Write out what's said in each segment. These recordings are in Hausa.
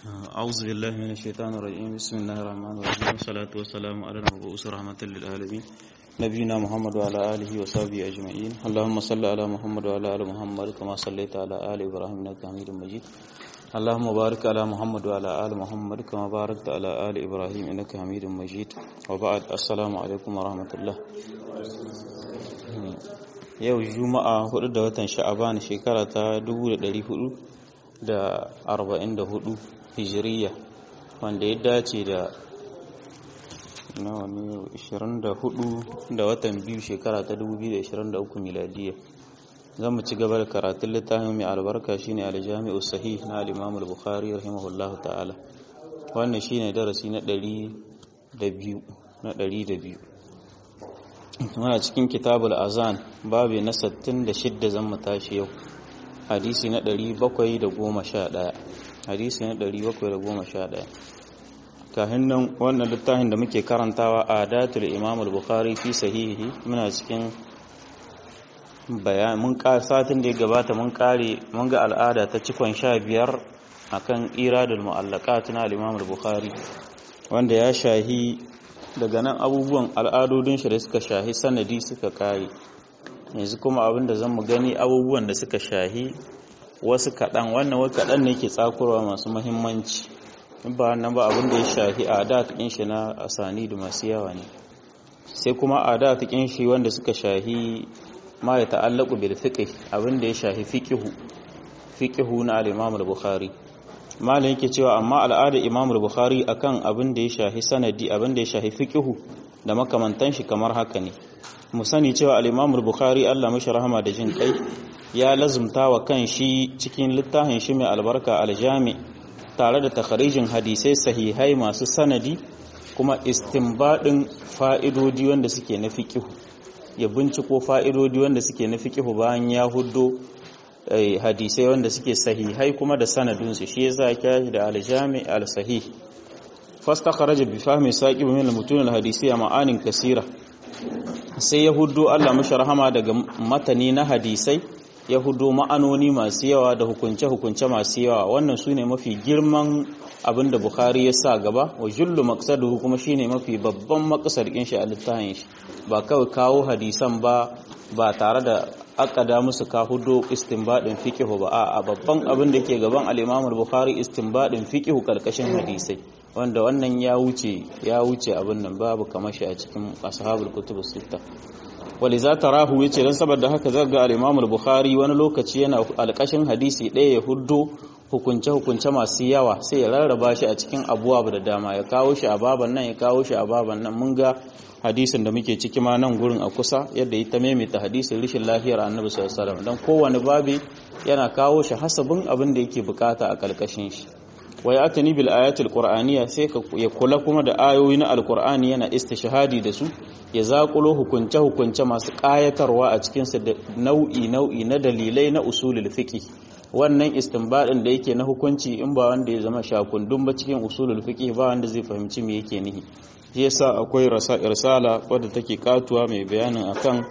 أعوذ بالله من الشيطان الرجيم بسم الله الرحمن الرحيم والصلاة والسلام على المبعوث رحمة للعالمين نبينا محمد وعلى آله وصحبه أجمعين اللهم صل على محمد وعلى آل محمد كما صليت على آل إبراهيم إنك حميد مجيد اللهم بارك على محمد وعلى آل محمد كما باركت على آل إبراهيم إنك حميد مجيد وبعد السلام عليكم ورحمة الله yau juma'a 4 da watan sha'aban shekara ta 1444 hijiriya wanda ya dace da nawa ne 24 da watan biyu shekara ta 2023 miladiya zan mu ci gaba da karatun littafin mai albarka shine aljami'u sahih na al-imam al-bukhari rahimahullahu ta'ala wannan shine darasi na 102 na 102 muna cikin kitabul azan babu na 66 zan mu tashi yau hadisi na 711 hadisi na 711 kahin nan wannan littafin da muke karantawa a datul imam al-bukhari fi sahihi muna cikin bayan mun satin da ya gabata mun kare mun ga al'ada ta cikon sha biyar akan iradul mu'allaqat na al-imam al-bukhari wanda ya shahi daga nan abubuwan al'adodin shi da suka shahi sanadi suka kare yanzu kuma abin da zan mu gani abubuwan da suka shahi wasu kaɗan wannan wai kaɗan ne ke tsakurwa masu mahimmanci in ba wannan ba abin da ya shahi a da tukin shi na asani da masu yawa ne sai kuma a da tukin shi wanda suka shahi ma ya ta'allaku bil fiqh abin da ya shahi fiqhu fiqhu na al-Imam al-Bukhari malam yake cewa amma al'ada Imam al-Bukhari akan abin da ya shahi sanadi abin da ya shahi fiqhu da makamantan shi kamar haka ne mu sani cewa al-Imam al-Bukhari Allah mashi rahama da jin kai ya lazumta wa kan shi cikin littafin shi mai albarka al-Jami tare da takharijin hadisai sahihai masu sanadi kuma istinbadin fa'idodi wanda suke na fiqhu ya binciko fa'idodi wanda suke na fiqhu bayan ya huddo hadisai wanda suke sahihai kuma da sanadinsu shi yasa ya da al-Jami al-Sahih fastakharaja bi fahmi saqib min al-mutun al-hadisiyya ma'anin kasira sai ya huddo Allah mashi rahama daga matani na hadisai ya hudo ma'anoni masu yawa da hukunce-hukunce masu yawa wannan su ne mafi girman abin da Bukhari ya sa gaba wa jullu maqsaduhu kuma shine mafi babban makasarkin shi a littafin shi ba kawai kawo hadisan ba ba tare da akada musu ka hudo istinbadin fiqh ba a babban abin da ke gaban al-Imam al-Bukhari istinbadin fiqh kalkashin hadisai wanda wannan ya wuce ya wuce abin nan babu kamar shi a cikin ashabul kutubus sittah waliza tarahu yace dan saboda haka zaga al-Imam al-Bukhari wani lokaci yana alƙashin hadisi ɗaya ya huddo hukunce hukunce masu yawa sai ya rarraba shi a cikin abuwa da dama ya kawo shi a baban nan ya kawo shi a baban nan mun ga hadisin da muke ciki ma nan gurin a kusa yadda ita maimaita hadisin rishin lafiyar Annabi sallallahu alaihi wasallam dan kowane babi yana kawo shi hasabin abin da yake bukata a kalkashin shi wa ya atani bil ayatil qur'aniyya sai ka ya kula kuma da ayoyi na alqur'ani yana istishhadi da su ya zakulo hukunce hukunce masu kayatarwa a cikin su da nau'i nau'i na dalilai na usulul fiqh wannan istinbadin da yake na hukunci in ba wanda ya zama shakundun ba cikin usulul fiqh ba wanda zai fahimci me yake nihi shi yasa akwai risala wadda take katuwa mai bayanin akan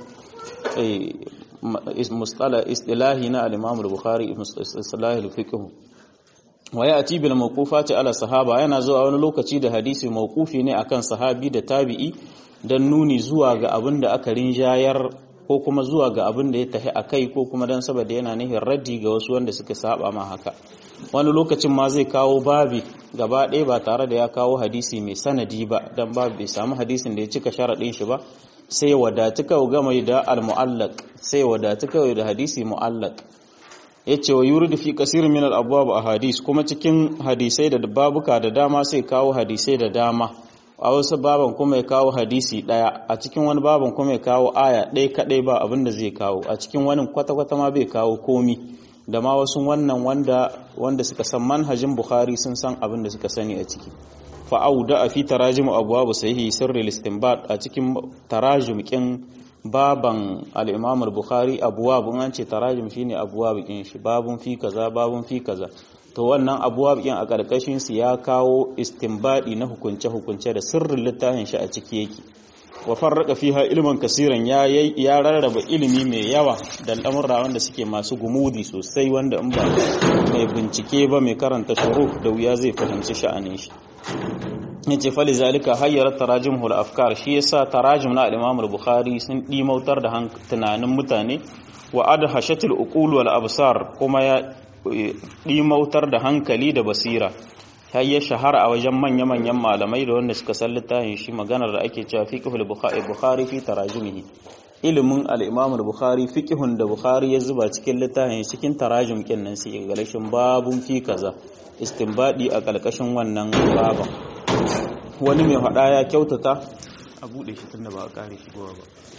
mustala istilahi na al-Imam al-Bukhari istilahul fiqh wa ya ati bil mawqufati ala sahaba yana zuwa wani lokaci da hadisi mawqufi ne akan sahabi da tabi'i dan nuni zuwa ga abin da aka rinjayar ko kuma zuwa ga abin da ya tahi akai ko kuma dan saboda yana nihin raddi ga wasu wanda suka saba ma haka wani lokacin ma zai kawo babi gaba ɗaya ba tare da ya kawo hadisi mai sanadi ba dan babu bai samu hadisin da ya cika sharaɗin shi ba sai wadatu kawai game da al-mu'allaq sai wadatu kawai da hadisi mu'allaq yace wa yuridu fi kasir min al-abwab ahadis kuma cikin hadisai da babuka da dama sai kawo hadisai da dama a wasu baban kuma ya kawo hadisi daya a cikin wani baban kuma ya kawo aya ɗaya kadai ba abin da zai kawo a cikin wani kwata-kwata ma bai kawo komi da ma wasu wannan wanda wanda suka san manhajin bukhari sun san abin da suka sani a ciki fa'auda a fi tarajim abwabu sahihi sirri istinbat a cikin tarajum kin baban al-Imam al-Bukhari abwabun an ce tarajim shine abwab kin shi babun fi kaza babun fi kaza to wannan abwab kin a karkashin su ya kawo istinbadi na hukunce hukunce da sirrin littafin shi a ciki yake wa farraka fiha ilman kasiran ya ya rarraba ilimi mai yawa da al'amurra wanda suke masu gumudi sosai wanda in ba mai bincike ba mai karanta shuru da wuya zai fahimci sha'anin shi yace fali zalika hayyara tarajimul afkar shi yasa tarajim na al-Imam al-Bukhari sun dimautar da tunanin mutane wa adhashatul uqul wal absar kuma ya dimautar da hankali da basira har ya shahara a wajen manya-manyan malamai da wanda suka san littafin shi maganar da ake cewa fiqhul bukhari fi tarajimihi ilimin al-imam al-bukhari fiqhun da bukhari ya zuba cikin littafin cikin tarajim kin nan sai ga lashin babun fi kaza istinbadi a kalkashin wannan baban wani mai hada ya kyautata a bude shi tunda ba a kare shi ba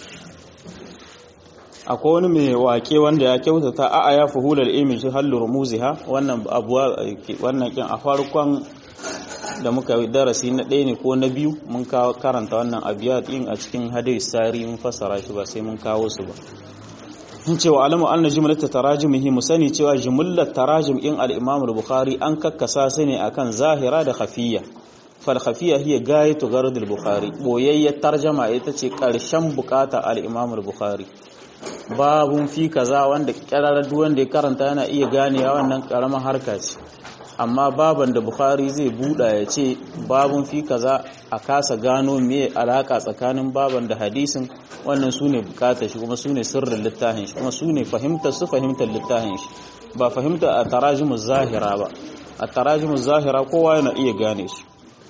akwai wani mai wake wanda ya kyautata a ya fuhular ilmi shi hallu rumuziha wannan abuwa wannan kin a farkon da muka darasi na ɗaya ne ko na biyu mun kawo karanta wannan abiyat din a cikin hadis sari mun fassara shi ba sai mun kawo su ba in cewa alamu anna jumlata tarajimihi mu sani cewa jumlar tarajim in al-imam al-bukhari an kakkasa su ne akan zahira da khafiyya fal khafiyya hiya gayatu gard al-bukhari boyayyar tarjama ita ce karshen bukata al-imam al-bukhari babun fi kaza wanda kirarar duk wanda ya karanta yana iya ganewa wannan karamar harka ce amma baban da bukhari zai buɗa ya ce babun fi kaza a kasa gano me alaka tsakanin baban da hadisin wannan su ne bukatar shi kuma su ne sirrin littafin shi kuma su ne fahimtar su fahimtar littafin shi ba fahimta a tarajimu zahira ba a tarajimu zahira kowa yana iya gane shi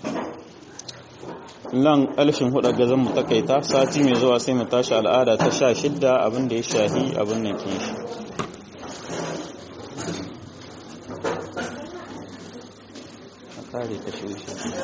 nan alfin hudu ga zan mu takaita sati mai zuwa sai mu tashi al'ada ta sha shidda abin da ya shahi abin nan ke shi a kare ta shi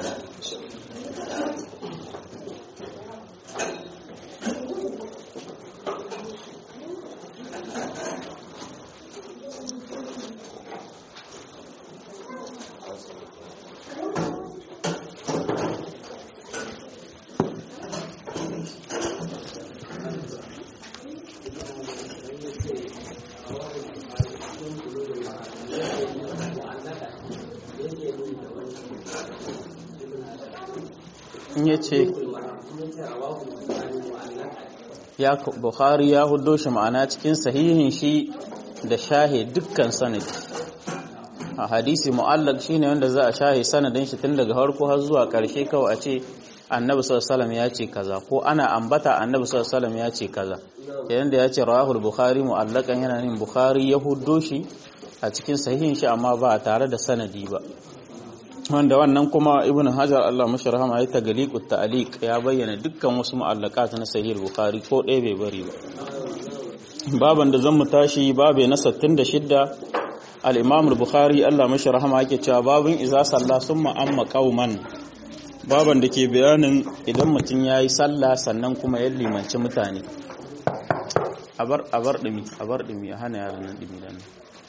ya ce ya bukhari ya hudo shi ma'ana cikin sahihin shi da shahe dukkan sanadi a hadisi mu'allaq shine wanda za a shahe sanadin shi tun daga farko har zuwa karshe kawai a ce annabi sallallahu ya ce kaza ko ana ambata annabi sallallahu ya ce kaza yayin da ya ce rawahul bukhari mu'allaqan yana nin bukhari ya hudo shi a cikin sahihin shi amma ba tare da sanadi ba wanda wannan kuma ibn hajar Allah mashi rahama ya tagaliqut ta'liq ya bayyana dukkan wasu mu'allaqat na sahih bukhari ko ɗaya bai bari ba baban da zan mu tashi babe na 66 al-imam al-bukhari Allah mashi rahama yake cewa babun iza salla summa amma qauman baban da ke bayanin idan mutum yayi sallah sannan kuma ya limanci mutane abar abar dimi abar dimi a hana yaran nan dimi dan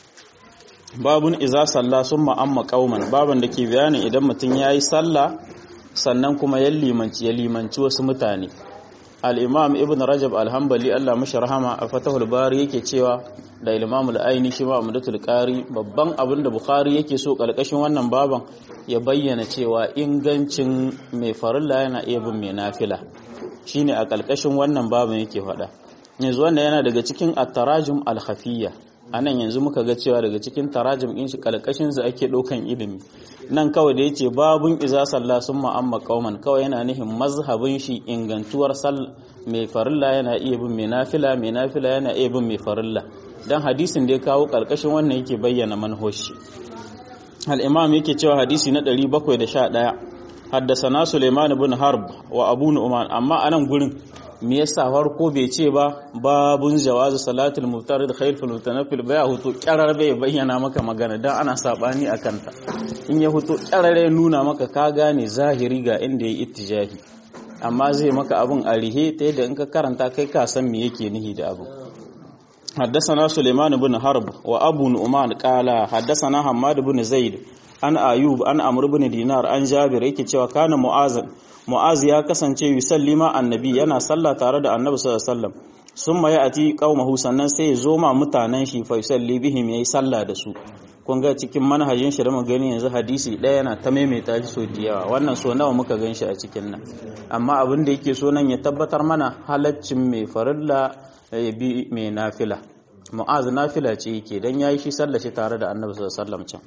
babun iza salla sun ma'amma kauman baban da ke bayanin idan mutum ya yi salla sannan kuma ya limanci ya limanci wasu mutane al'imam ibn rajab alhambali allah mashi rahama a fatahul bari yake cewa da ilimamul aini shi ma'amadatul ƙari babban abin da bukhari yake so ƙarƙashin wannan baban ya bayyana cewa ingancin mai farilla yana iya bin mai nafila shine a ƙarƙashin wannan baban yake faɗa yanzu wannan yana daga cikin at-tarajum al-khafiyya a nan yanzu muka ga cewa daga cikin tarajim ɗin shi kalkashin su ake ɗaukan ilimi nan kawai da yace babun iza salla sun ma'amma kauman kawai yana nihin mazhabin shi ingantuwar sal mai farilla yana iya bin mai nafila mai nafila yana iya bin mai farilla dan hadisin da ya kawo kalkashin wannan yake bayyana manhoshi al-imam yake cewa hadisi na 711 haddasana Suleiman ibn Harb wa Abu Nu'man amma anan gurin me yasa farko bai ce ba babun jawazu salatul muftarid khair fil mutanaffil bai hutu karar bai bayyana maka magana dan ana sabani akan ta in ya hutu karare nuna maka ka gane zahiri ga inda yayi ittijahi amma zai maka abun a rihe ta yadda in ka karanta kai ka san me yake nihi da abu حدثنا سليمان بن حرب وابو نعمان قال حدثنا حماد بن زيد an ayub an amr ibn dinar an jabir yake cewa kana mu'az mu'az ya kasance yusallima annabi yana sallah tare da annabi sallallahu alaihi wasallam summa ya'ti qaumahu sannan sai ya zo ma mutanen shi fa yusalli bihim yayi sallah da su kun ga cikin manhajin shi da mu gani yanzu hadisi ɗaya yana ta maimaita shi so da yawa wannan so nawa muka gan shi a cikin nan amma abin da yake so nan ya tabbatar mana halaccin mai farilla ya bi mai nafila mu'az nafila ce yake dan yayi shi sallah shi tare da annabi sallallahu alaihi wasallam can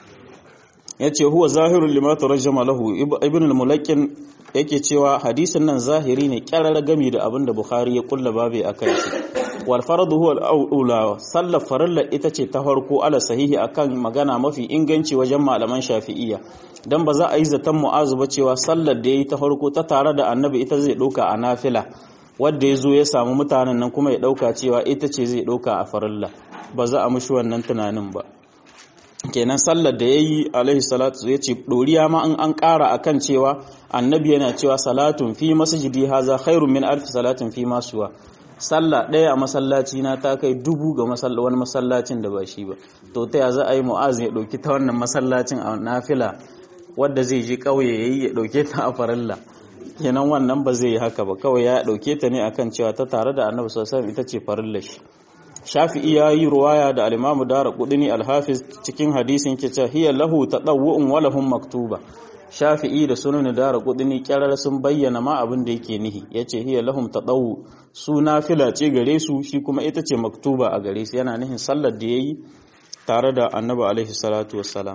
yace huwa zahirul lima tarjama lahu ibn al-mulaqqin yake cewa hadisin nan zahiri ne kyarar gami da abin da bukhari ya kulla babe akan shi wal faradu huwa al-aula sallar farilla ita ce ta farko ala sahihi akan magana mafi inganci wajen malaman shafi'iyya dan ba za a yi zaton mu'azu ba cewa sallar da yayi ta farko ta tare da annabi ita zai dauka a nafila wanda ya zo ya samu mutanen nan kuma ya dauka cewa ita ce zai dauka a farilla ba za a mushi wannan tunanin ba kenan sallar da yayi alaihi salatu ya ce doriya ma an an ƙara akan cewa annabi yana cewa salatun fi masjidi haza khairun min alf salatin fi masuwa sallah ɗaya a masallaci na ta kai dubu ga wani masallacin da ba shi ba to ta za a yi mu'az ya ɗauki ta wannan masallacin a nafila wadda zai je ƙauye ya yi ya ɗauke ta a farilla kenan wannan ba zai yi haka ba kawai ya ɗauke ta ne akan cewa ta tare da annabi sallallahu ita ce farilla shi shafi'i ya yi ruwaya da alimamu dara kudini alhafiz cikin hadisin ke cewa hiya lahu tadawwu'un wa lahum maktuba shafi'i da sunan dara kudini kyarar sun bayyana ma abin da yake nihi yace hiya lahum tadawwu su nafila ce gare su shi kuma ita ce maktuba a gare su yana nihin sallar da yayi tare da annabi alaihi salatu wassalam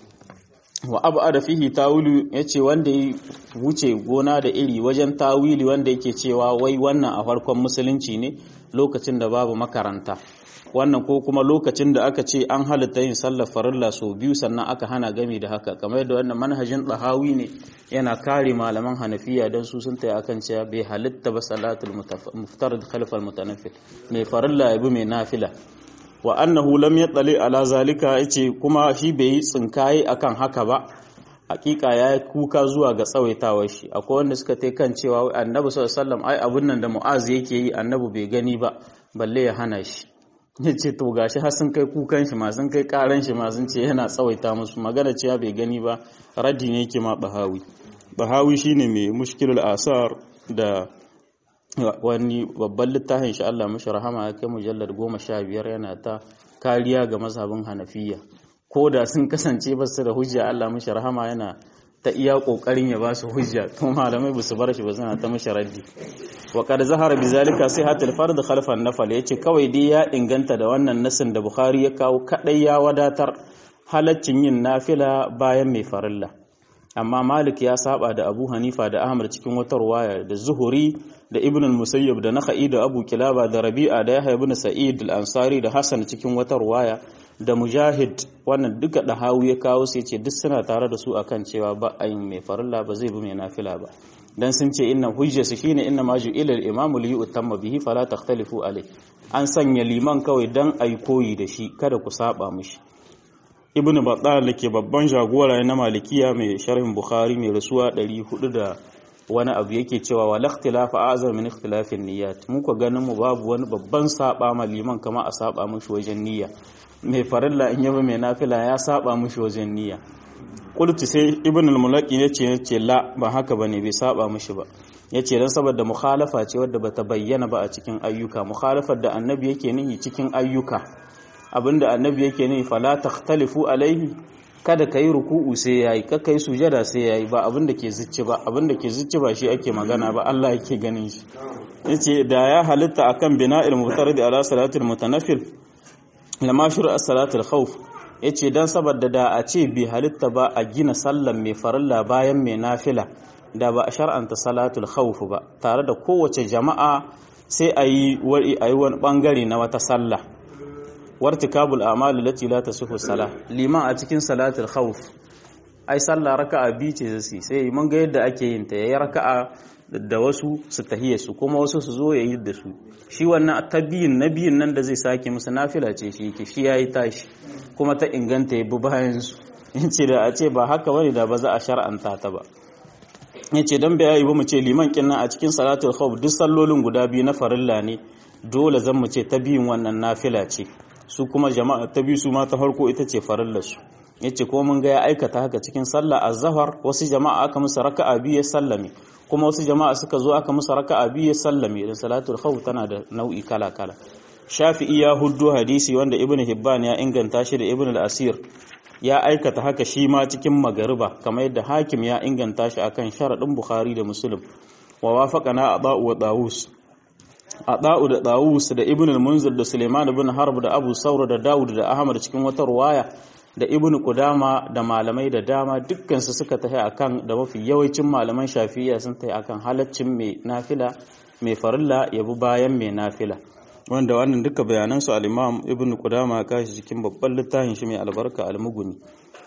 wa abada fihi tawili yace wanda ya wuce gona da iri wajen tawili wanda yake cewa wai wannan a farkon musulunci ne lokacin da babu makaranta wannan ko kuma lokacin da aka ce an halitta yin sallar farilla sau biyu sannan aka hana gami da haka kamar yadda wannan manhajin ɗahawi ne yana kare malaman hanafiya don su sun taya akan cewa bai halitta ba salatul muftarid khalfal mutanaffil mai farilla ya bi mai nafila wa annahu lam yattali ala zalika yace kuma shi bai yi tsinkaye akan haka ba hakika ya yi kuka zuwa ga tsawaitawar shi akwai wanda suka ta kan cewa annabi sallallahu alaihi wasallam ai abun nan da mu'az yake yi annabi bai gani ba balle ya hana shi yace to gashi har sun kai kukan shi ma sun kai karan shi ma sun ce yana tsawaita musu magana cewa bai gani ba raddi ne yake ma bahawi bahawi shine mai mushkilul asar da wani babban littafin shi Allah mashi rahama ya kai mujallar goma sha biyar yana ta kariya ga mazhabin hanafiya ko da sun kasance ba su da hujja Allah mashi rahama yana ta iya kokarin ya ba su hujja to malamai ba su bar shi ba suna ta mashi raddi wa qad zahara bi zalika sihatul fard khalfa an-nafl yace kawai dai ya inganta da wannan nasin da Bukhari ya kawo kadai ya wadatar halaccin yin nafila bayan mai farilla amma Malik ya saba da Abu Hanifa da Ahmad cikin wata ruwaya da Zuhuri da Ibn al-Musayyib da Nakhai da Abu Kilaba da Rabi'a da Yahya ibn Sa'id al-Ansari da Hassan cikin wata ruwaya da Mujahid wannan duka da hawu ya kawo sai ce duk suna tare da su akan cewa ba ayin mai farilla ba zai bi mai nafila ba dan sun ce inna hujjatu shine inna ma ju'ila al-imam li yu'tamma bihi fala takhtalifu alai an sanya liman kawai dan ayi koyi da shi kada ku saba mishi ibnu battal ke babban jagora na malikiya mai sharhin bukhari mai rasuwa 400 da wani abu yake cewa wal ikhtilafa azam min ikhtilafin niyyat mu ko ganin mu babu wani babban saba ma liman kama a saba mishi wajen niyya mai farilla in yaba mai nafila ya saba mishi wajen niyya qultu sai ibn al-mulaqi yace yace la ba haka bane bai saba mishi ba yace dan saboda mukhalafa ce wadda bata bayyana ba a cikin ayyuka mukhalafar da annabi yake nihi cikin ayyuka abinda annabi yake nihi fala takhtalifu alaihi kada ka yi ruku'u sai ya yi ka yi sujada sai ya yi ba abinda ke zicci ba abinda ke zicci ba shi ake magana ba Allah yake ganin shi yace da ya halitta akan bina'il mutaradi ala salatul mutanaffil lama shuru as-salatul khawf yace dan saboda da a ce bi halitta ba a gina sallan mai farilla bayan mai nafila da ba a shar'anta salatul khawf ba tare da kowace jama'a sai a yi wani bangare na wata sallah wartikabul a'malu lati la tasihu salah liman a cikin salatul khawf ai sallah raka'a bi ce zai sai mun ga yadda ake yin ta yayi raka'a da wasu su tahiyya su kuma wasu su zo yayi da su shi wannan tabiyin nabiyin nan da zai sake musu nafila ce shi yake shi yayi tashi kuma ta inganta yabi bayan su yace da a ce ba haka bane da ba za a shar'anta ta ba yace dan bai yi ba mu ce liman kinnan a cikin salatul khawf duk sallolin guda biyu na farilla ne dole zan mu ce tabiyin wannan nafila ce su kuma jama'a ta biyu su ma ta farko ita ce farillarsu yace ko mun ga ya aikata haka cikin sallah az-zahar wasu jama'a aka musu raka'a biyu ya sallame kuma wasu jama'a suka zo aka musu raka'a biyu ya sallame da salatul khawf tana da nau'i kala kala shafi'i ya huddo hadisi wanda ibn hibban ya inganta shi da ibn al-asir ya aikata haka shi ma cikin magariba kamar yadda hakim ya inganta shi akan sharadin bukhari da muslim wa wafaqana aba'u wa dawus Ada'u da Dawus da Ibn al-Munzir da Suleiman ibn Harb da Abu Saur da Dawud da Ahmad cikin wata ruwaya da Ibn Qudama da malamai da dama dukkan su suka tafi akan da mafi yawancin malaman Shafi'iyya sun tafi akan halaccin mai nafila mai farilla yabi bayan mai nafila wanda wannan duka bayanan su al-Imam Ibn Qudama ya kashi cikin babban littafin shi mai albarka al-Mughni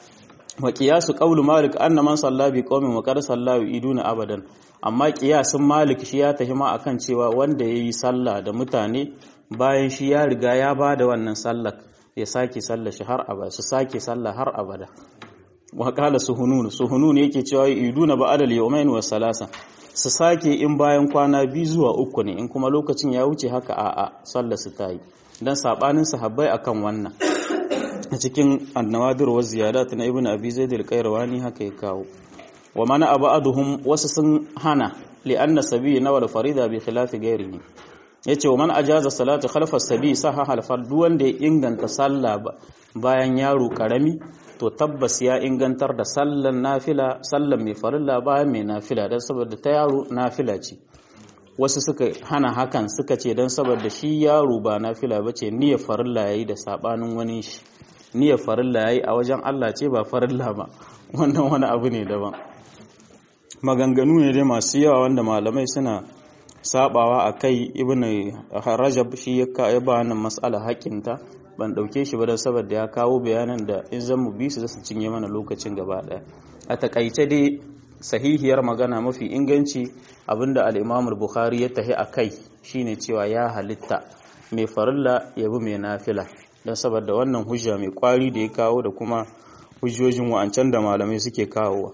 wa qiyasu qawlu Malik anna man salla bi qaumin wa qad salla iduna abadan amma kiyasin malik shi ya tafi ma akan cewa wanda ya yi sallah da mutane bayan shi ya riga ya ba da wannan sallar ya sake sallah shi har abada su sake sallah har abada wa qala suhunun suhunun yake cewa iduna ba'da al-yawmayn wa salasa su sake in bayan kwana biyu zuwa uku ne in kuma lokacin ya wuce haka a'a sallar su tayi dan sabanin sahabbai akan wannan a cikin annawadir wa ziyadat na ibnu abi zaid al-qayrawani haka ya kawo wa mana abaduhum wasu sun hana li anna sabi na wal farida bi khilafi ghairihi yace wa man ajaza salatu khalfa sabi saha hal fardu wanda ya inganta sallah bayan yaro karami to tabbas ya ingantar da sallan nafila sallan mai farilla bayan mai nafila dan saboda ta yaro nafila ce wasu suka hana hakan suka ce dan saboda shi yaro ba nafila bace niyyar farilla yayi da sabanin wani shi niyyar farilla yayi a wajen Allah ce ba farilla ba wannan wani abu ne daban maganganu ne dai masu yawa wanda malamai suna sabawa a kai ibn rajab shi ya ba wannan mas'ala hakinta ban dauke shi ba don saboda ya kawo bayanan da in zan mu bi su zasu cinye mana lokacin gaba daya a takaice dai sahihiyar magana mafi inganci abinda al-imam al-bukhari ya tahi a kai shine cewa ya halitta mai farilla ya bi mai nafila don saboda wannan hujja mai kwari da ya kawo da kuma hujjojin wa'ancan da malamai suke kawowa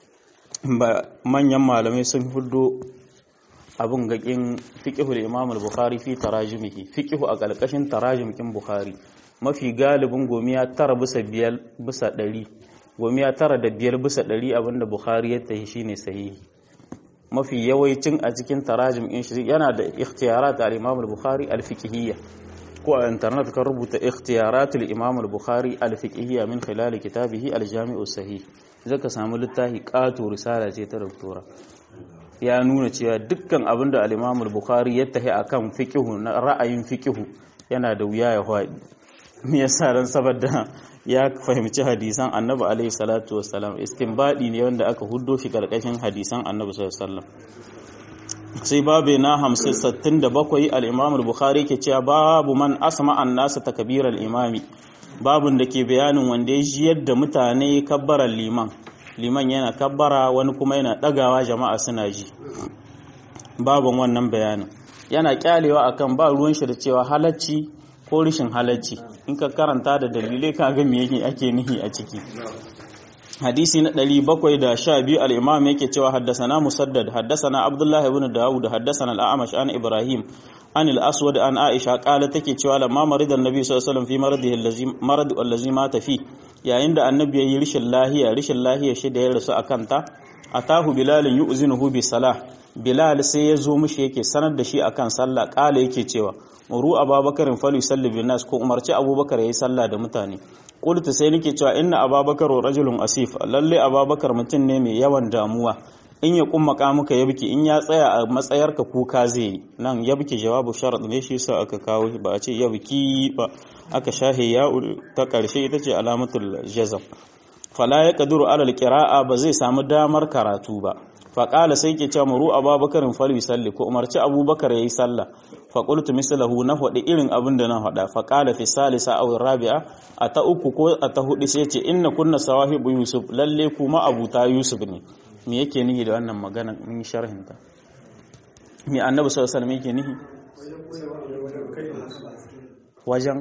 manyan malamai sun hudo abin gakin fiqhul imam al-bukhari fi tarajumihi fiqhu a kalkashin tarajumkin bukhari mafi galibin gomiya tara bisa biyar bisa ɗari gomiya tara da biyar bisa ɗari abinda bukhari ya tahi shine sahihi mafi yawancin a cikin tarajum in shi yana da ikhtiyarat al-imam al-bukhari al-fiqhiyya ko a internet kan rubuta ikhtiyarat al-imam al-bukhari al-fiqhiyya min khilal kitabihi al-jami'u sahih zaka samu littafi ƙato risala ce ta doktora ya nuna cewa dukkan abin da al-Imam al-Bukhari ya tahi akan fiqhu na ra'ayin fiqhu yana da wuya ya faɗi me yasa dan saboda ya fahimci hadisan Annabi alaihi salatu wassalam istinbadi ne wanda aka huddo shi karkashin hadisan Annabi sallallahu alaihi wasallam sai babu na 567 al-Imam al-Bukhari ke cewa babu man asma an-nas takbiral imami babun da ke bayanin wanda ya ji yadda mutane kabbarar liman liman yana kabbara wani kuma yana ɗagawa jama'a suna ji babun wannan bayanin yana kyalewa akan ba ruwan shi da cewa halacci ko rishin halacci in ka karanta da dalilai ka ga me yake ake nihi a ciki hadisi na 712 al-imam yake cewa haddasana musaddad haddasana abdullah ibn daud haddasana al-a'mash an ibrahim an al-aswad an aisha qala take cewa lamma marida annabi sallallahu alaihi wasallam fi maradihi allazi marad allazi mata fi yayin da annabi yayi rishin lahiya rishin lahiya shi da ya rasu akan ta atahu bilal yu'zinuhu bi salah bilal sai ya zo mishi yake sanar da shi akan sallah qala yake cewa muru ababakarin falu yusalli bin nas ko umarci abubakar yayi sallah da mutane qultu sai nake cewa inna ababakar rajulun asif lalle ababakar mutum ne mai yawan damuwa in ya kumma muka yabki in ya tsaya a matsayarka kuka zai yi nan yabki jawabu sharat ne shi sa aka kawo ba a ce yabki ba aka shahe ya ta karshe ita ce alamatul jazam fala ya kaduru alal qira'a ba zai samu damar karatu ba faƙala sai ke ce muru ababakarin fali salli ko umarci abubakar ya yi sallah faƙultu mislahu na faɗi irin abin da na faɗa faƙala fi salisa aw rabi'a a ta uku ko a ta hudu sai ce inna kunna sawahibu yusuf lalle kuma abuta yusuf ne me yake nihi da wannan magana min sharhin ta me annabi sallallahu alaihi wasallam yake nihi wajen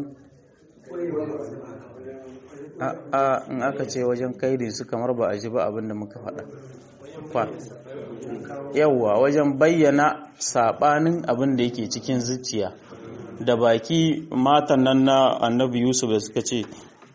a a in aka ce wajen kaidin su kamar ba a ji ba abin da muka faɗa yawwa wajen bayyana sabanin abin da yake cikin zuciya da baki matan nan na annabi yusuf da suka ce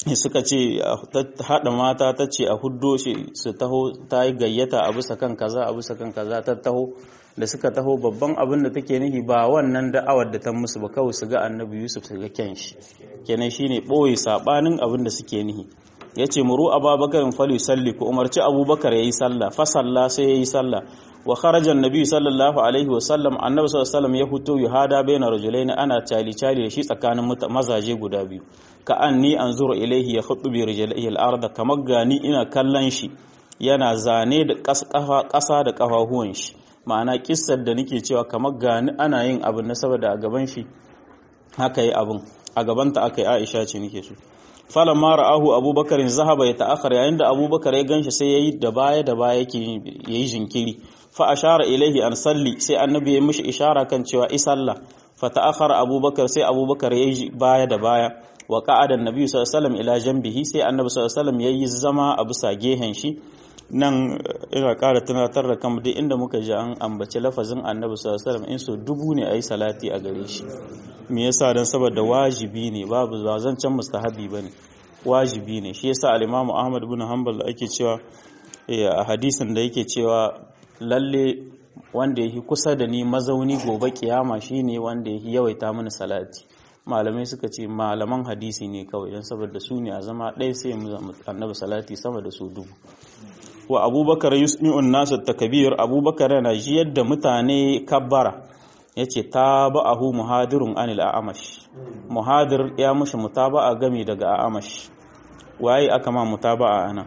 suka ce haɗa mata ta ce a huddo shi su taho ta yi gayyata a bisa kan kaza a bisa kan kaza ta taho da suka taho babban abin da take nihi ba wannan da'awar da ta musu ba kawai su ga annabi yusuf su ga kyan shi kenan shine ɓoye saɓanin abin da suke nihi ya ce muru ababakarin fali salli ku umarci abubakar ya yi sallah fa salla sai ya yi sallah wa kharajan nabi sallallahu alaihi wa sallam annabi sallallahu alaihi ya fito yuhada baina rajulain ana cali cali da shi tsakanin mazaje guda biyu ka anni anzuru ilaihi ya khutu bi rijlihi al-ardh kamar gani ina kallon shi yana zane da ƙasa da ƙafafuwan shi ma'ana kissar da nake cewa kamar gani ana yin abin na saboda a gaban shi haka yi abin a gabanta aka yi Aisha ce nake so falan ma ra'ahu abubakar zahaba ya ta'akhar yayin da abubakar ya ganshi sai yayi da baya da baya yake yayi jinkiri fa ashara ilaihi an salli sai annabi ya mishi ishara kan cewa isalla fa ta'akhara abubakar sai abubakar yayi baya da baya wa qa'ada annabi sallallahu alaihi wasallam ila janbihi sai annabi sallallahu alaihi wasallam yayi zama a bisa gehen shi nan ina ƙara tunatar da kan duk inda muka ji an ambaci lafazin annabi sallallahu alaihi wasallam in so dubu ne ayi salati a gare shi me yasa dan saboda wajibi ne babu ba zancen mustahabi bane wajibi ne shi yasa al-Imam Ahmad ibn Hanbal da ake cewa a hadisin da yake cewa lalle wanda yake kusa da ni mazauni gobe kiyama shine wanda yake yawaita mini salati malamai suka ce malaman hadisi ne kawai don saboda su ne a zama ɗaya sai mu annabi salati sama da su dubu wa abubakar yusmi'un nasu takbir abubakar yana jiyar da mutane kabbara yace taba'ahu muhadirun anil a'amash muhadir ya mushi mutaba'a gami daga a'amash waye aka ma mutaba'a ana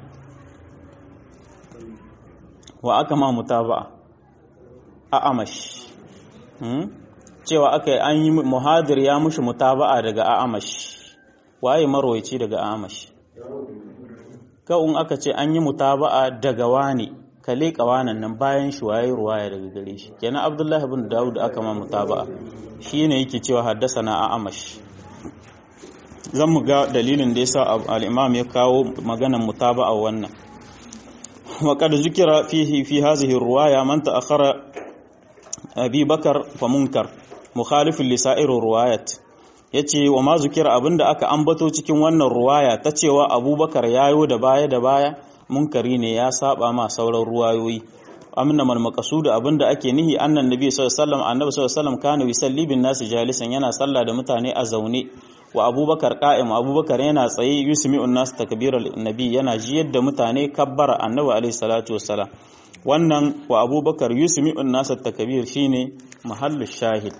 wa aka ma mutaba'a a'amash hmm? cewa aka yi an yi muhadir ya mushi mutaba'a daga a'amash waye marwaici daga a'amash kawun aka ce an yi mutaba'a daga wani ka leƙa wanan nan bayan shi waye ruwaya daga gare shi kenan abdullahi ibn dawud aka ma mutaba'a shine yake cewa haddasana a'amash zan mu ga dalilin da yasa al-imam ya kawo maganar mutaba'a wannan wa qad zikira fihi fi hadhihi ruwaya man ta'akhara abi bakar fa munkar mukhalifin li sa'ir ruwayat yace wa ma zikira abinda aka ambato cikin wannan ruwaya ta cewa abubakar yayo da baya da baya munkari ne ya saba ma sauran ruwayoyi amna mal maqsud abinda ake nihi annan nabi sallallahu alaihi wasallam annabi sallallahu alaihi wasallam kana yusalli bin nas jalisan yana sallah da mutane a zaune wa abubakar qa'im abubakar yana tsaye yusmi'un nas takbiral nabi yana jiyar da mutane kabbara annabi alaihi salatu wassalam wannan wa abubakar yusmi'un nas takbir shine mahallu shahid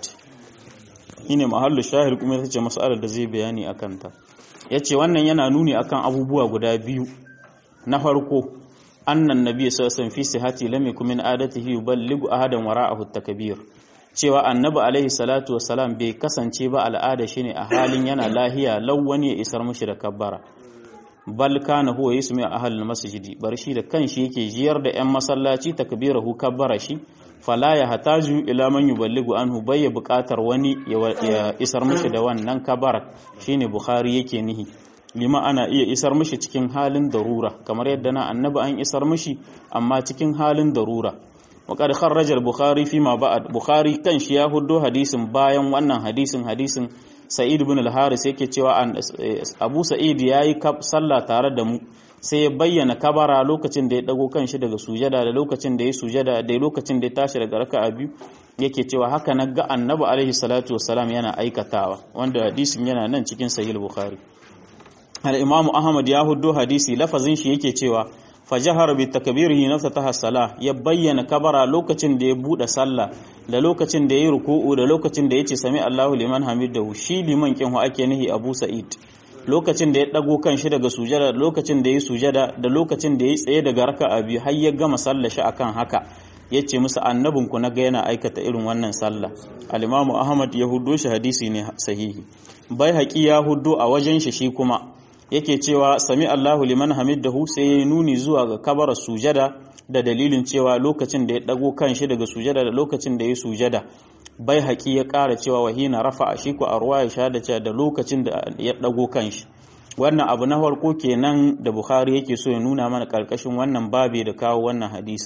shine mahallu shahid kuma ita ce mas'alar da zai bayani akan ta yace wannan yana nuni akan abubuwa guda biyu na farko annan nabi sallallahu alaihi fi sihati lam yakun min adatihi yuballighu ahadan wara'ahu at-takbir cewa annabi alaihi salatu wassalam bai kasance ba al'ada shine a halin yana lahiya law wani ya isar mushi da kabbara bal kana huwa yusmi ahlul masjidi bar shi da kanshi yake jiyar da yan masallaci takbirahu kabbara shi fala ya hataju ila man yuballighu anhu bayya buƙatar wani ya isar mushi da wannan kabbara shine bukhari yake nihi lima ana iya isar mishi cikin halin darura kamar yadda na annabi an isar mishi amma cikin halin darura وقد خرج البخاري فيما بعد بخاري kan shi ya huddo hadisin bayan wannan hadisin hadisin Sa'id ibn al-Haris yake cewa Abu Sa'id yayi sallah tare da mu sai ya bayyana kabara lokacin da ya dago kanshi daga sujada da lokacin da ya sujada da lokacin da ya tashi daga raka'a biyu yake cewa haka na ga Annabi alaihi salatu wassalam yana aikatawa wanda hadisin yana nan cikin Sahih Bukhari al-Imam Ahmad ya huddo hadisi lafazin shi yake cewa fajahar bi takbirihi naftataha salah ya bayyana kabara lokacin da ya bude sallah da lokacin da yayi ruku'u da lokacin da yace sami Allahu liman hamidahu shi liman kin hu ake nihi Abu Sa'id lokacin da ya dago kan shi daga sujada da lokacin da yayi sujada da lokacin da yayi tsaye daga raka'a biyu har ya gama sallah shi akan haka yace musu annabin ku naga yana aikata irin wannan sallah al-Imam Ahmad ya huddo shi hadisi ne sahihi bai haƙi ya huddo a wajen shi shi kuma yake cewa sami Allahu liman hamidahu sai ya nuni zuwa ga kabara sujada da dalilin cewa lokacin da ya dago kanshi daga sujada da lokacin da ya sujada bai haƙi ya ƙara cewa wahina rafa a shi ku a ruwa ya shada cewa da lokacin da ya dago kanshi wannan abu na farko kenan da Bukhari yake so ya nuna mana karkashin wannan babe da kawo wannan hadisi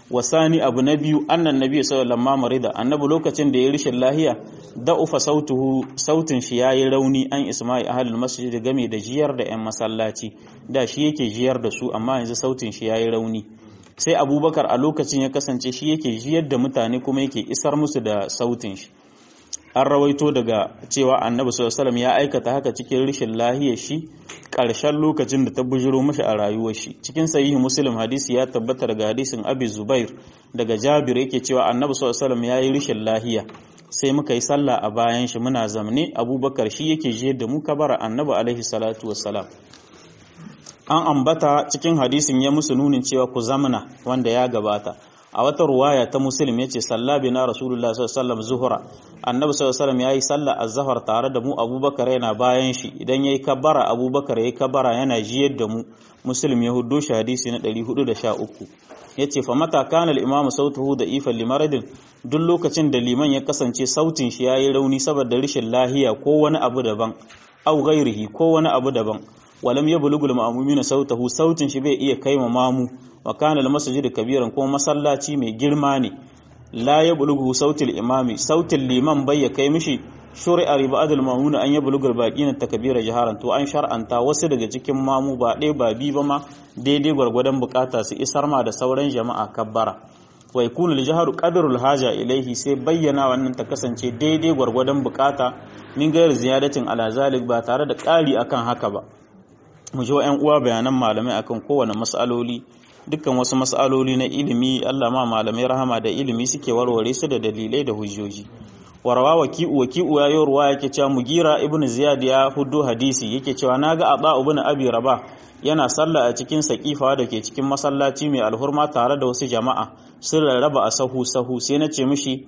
wasani abu na biyu annan nabi sallallahu alaihi marida annabi lokacin da ya rishin lahiya da'ufa sautuhu sautin shi yayi rauni an isma'i ahlul masjid game da jiyar da yan masallaci da shi yake jiyar da su amma yanzu sautin shi yayi rauni sai abubakar a lokacin ya kasance shi yake jiyar da mutane kuma yake isar musu da sautin shi an rawaito daga cewa annabi sallallahu ya aikata haka cikin rishin lahiyar shi ƙarshen lokacin da ta bujiro mashi a rayuwar shi cikin sahihi muslim hadisi ya tabbata daga hadisin abi zubair daga jabir yake cewa annabi sallallahu ya yi rishin lahiya sai muka yi sallah a bayan shi muna zamne abubakar shi yake jiyar da mu kabara annabi alaihi salatu wassalam an ambata cikin hadisin ya musu nunin cewa ku zamana wanda ya gabata a wata ruwaya ta muslim yace salla bina rasulullah sallallahu alaihi wasallam zuhra annabi sallallahu alaihi wasallam yayi sallah az-zuhr tare da mu abubakar yana bayan shi idan yayi kabbara abubakar yayi kabbara yana jiyar da mu muslim ya huddo shi hadisi na 413 yace fa mata kana al-imamu sautuhu da ifan limaradin duk lokacin da liman ya kasance sautin shi yayi rauni saboda rashin lahiya ko wani abu daban au ghairihi ko wani abu daban walam yablugul ma'mumina sautahu sautin shi bai iya kai mamu wa kana al-masjid kabiran kuma masallaci mai girma ne la yablughu sautil imami sautin liman bai ya kai mishi shuri'a ribadul mamuna an yablugul baqina takbira jaharan to an shar'anta wasu daga cikin mamu ba ɗaya ba bi ba ma daidai gwargwadon bukata su isar ma da sauran jama'a kabbara wa yakunu al-jahru qadrul haja ilaihi sai bayyana wannan ta kasance daidai gwargwadon bukata min gairu ziyadatin ala zalik ba tare da ƙari akan haka ba mu ji wa'yan uwa bayanan malamai akan kowane mas'aloli dukkan wasu mas'aloli na ilimi Allah ma malamai rahama da ilimi suke warware su da dalilai da hujjoji warawa waki'u waki'u ya yi ruwa yake cewa mugira ibnu ziyad ya hudu hadisi yake cewa naga aba ibn abi rabah yana sallah a cikin sakifa da ke cikin masallaci mai alhurma tare da wasu jama'a sun rarraba a sahu sahu sai na ce mishi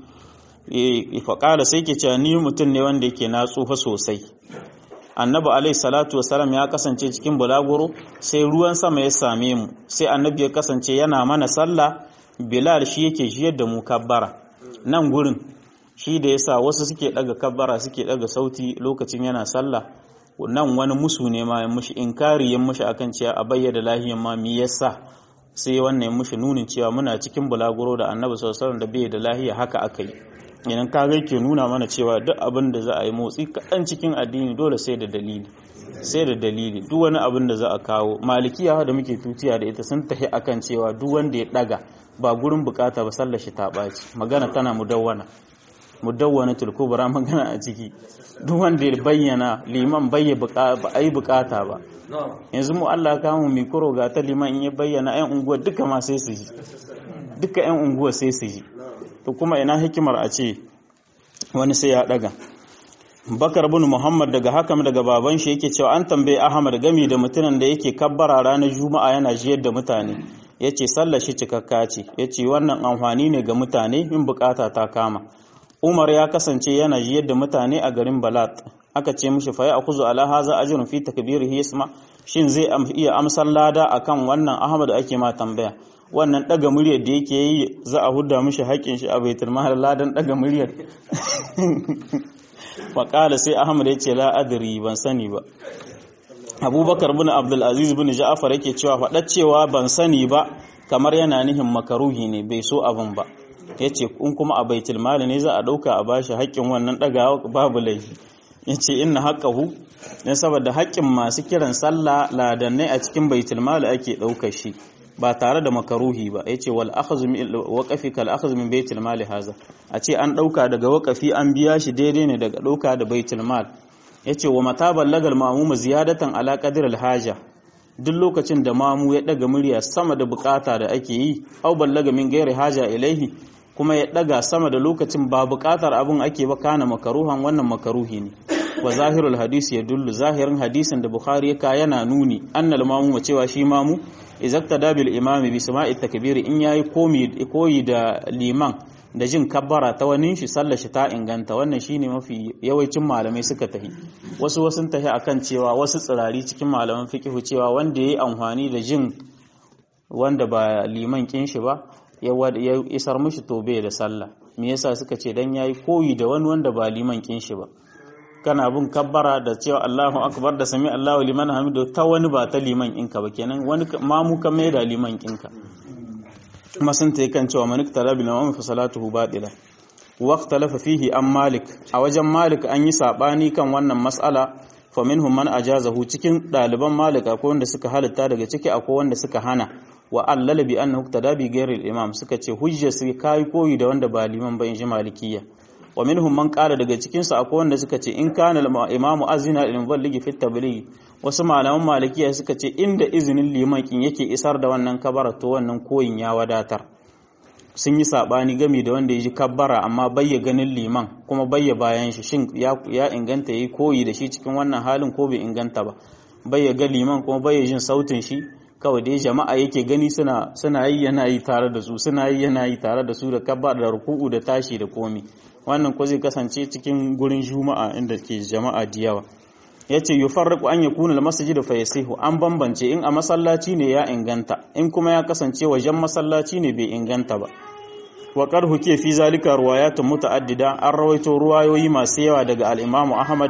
faƙala sai ke cewa ni mutum ne wanda yake na tsufa sosai annabi alaihi salatu wasalam ya kasance cikin bulaguro sai ruwan sama ya same mu sai annabi ya kasance yana mana sallah bilal shi yake jiyar da mu kabbara nan gurin shi da yasa wasu suke daga kabbara suke daga sauti lokacin yana sallah nan wani musu ne ma ya mushi inkari ya mushi akan cewa a bayyana lahiyan ma me yasa sai wannan ya mushi nunin cewa muna cikin bulaguro da annabi sallallahu alaihi wasallam da bai da lahiya haka akai idan ka ga ke nuna mana cewa duk abin da za a yi motsi kaɗan cikin addini dole sai da dalili sai da dalili duk wani abin da za a kawo malikiya da muke tutiya da ita sun tafi akan cewa duk wanda ya daga ba gurin bukata ba sallar shi ta ɓaci magana tana mudawwana mudawwana tulkubra magana a ciki duk wanda ya bayyana liman bai ba a yi bukata ba yanzu mu Allah ka mu mikro ga ta liman in ya bayyana 'yan unguwa duka ma sai su ji duka 'yan unguwa sai su ji to kuma ina hikimar a ce wani sai ya daga bakar bin muhammad daga hakam daga baban shi yake cewa an tambaye ahmad gami da mutumin da yake kabbara ranar juma'a yana jiyar da mutane ya ce sallar shi cikakka ce ya ce wannan amfani ne ga mutane in bukata ta kama umar ya kasance yana jiyar da mutane a garin balat aka ce mishi fa ya akuzu ala haza ajrun fi takbirihi yasma shin zai iya amsar lada akan wannan ahmad ake ma tambaya wannan daga muryar da yake yi za a hudda mishi haƙƙin shi a baitul mahal ladan daga muryar waƙala sai ahmad ya ce la adri ban sani ba abubakar bin abdul aziz bin ja'far yake cewa faɗa cewa ban sani ba kamar yana nihin makaruhi ne bai so abin ba yace in kuma a baitul mal ne za a ɗauka a bashi haƙƙin wannan ɗagawa babu laifi yace inna haqqahu ne saboda haƙƙin masu kiran sallah ladannai a cikin baitul mal ake ɗaukar shi ba tare da makaruhi ba yace wal akhdhu min waqafi kal akhdhu min baitul mal haza a ce an dauka daga waqafi an biya shi daidai ne daga dauka da baitul mal yace wa mata ballagal ma'mum ziyadatan ala qadr al haja duk lokacin da mamu ya daga murya sama da bukata da ake yi au ballaga min gairi haja ilaihi kuma ya daga sama da lokacin ba bukatar abun ake ba kana makaruhan wannan makaruhi ne wa zahirul hadisi ya dullu zahirin hadisin da bukhari ya yana nuni annal mamu cewa shi mamu izaktada bil imami bi sama'i takbiri in yayi koyi da liman da jin kabbara ta wani shi sallar shi ta inganta wannan shine mafi yawancin malamai suka tahi wasu wasu tahi akan cewa wasu tsirari cikin malaman fiqhu cewa wanda yayi amfani da jin wanda ba liman kin shi ba ya isar mishi to bai da sallah me yasa suka ce dan yayi koyi da wani wanda ba liman kin shi ba kana bin kabbara da cewa Allahu akbar da sami Allahu liman hamidu ta wani ba ta liman inka ba kenan wani mamu ka mai da liman kinka kuma sun ta kan cewa manik talabi na wani fasalatuhu baɗila waqtalafa fihi an malik a wajen malik an yi saɓani kan wannan mas'ala fa minhum man ajazahu cikin ɗaliban malik akwai wanda suka halitta daga ciki akwai wanda suka hana wa allala bi annahu tadabi ghairil imam suka ce hujja sai kai koyi da wanda ba liman ba in ji malikiyya wa minhum man qala daga cikin su akwai wanda suka ce in kana imamu azina lil muballigi fi tabligh wasu malaman malikiya suka ce inda izinin liman kin yake isar da wannan kabara to wannan koyin ya wadatar sun yi sabani game da wanda ya ji kabbara amma bayya ganin liman kuma bayya bayan shi shin ya inganta yayi koyi da shi cikin wannan halin ko bai inganta ba bayya ga liman kuma bayya jin sautin shi kawai dai jama'a yake gani suna suna yi yana yi tare da su suna yi yana yi tare da su da kabbara da ruku'u da tashi da komi wannan ko zai kasance cikin gurin juma'a inda ke jama'a da yawa ya ce yi farraku an ya kuna da masajid fa yasihu an bambance in a masallaci ne ya inganta in kuma ya kasance wajen masallaci ne bai inganta ba wa qarhu ke fi zalika ruwayatun muta'addida an rawaito ruwayoyi masu yawa daga al-Imam Ahmad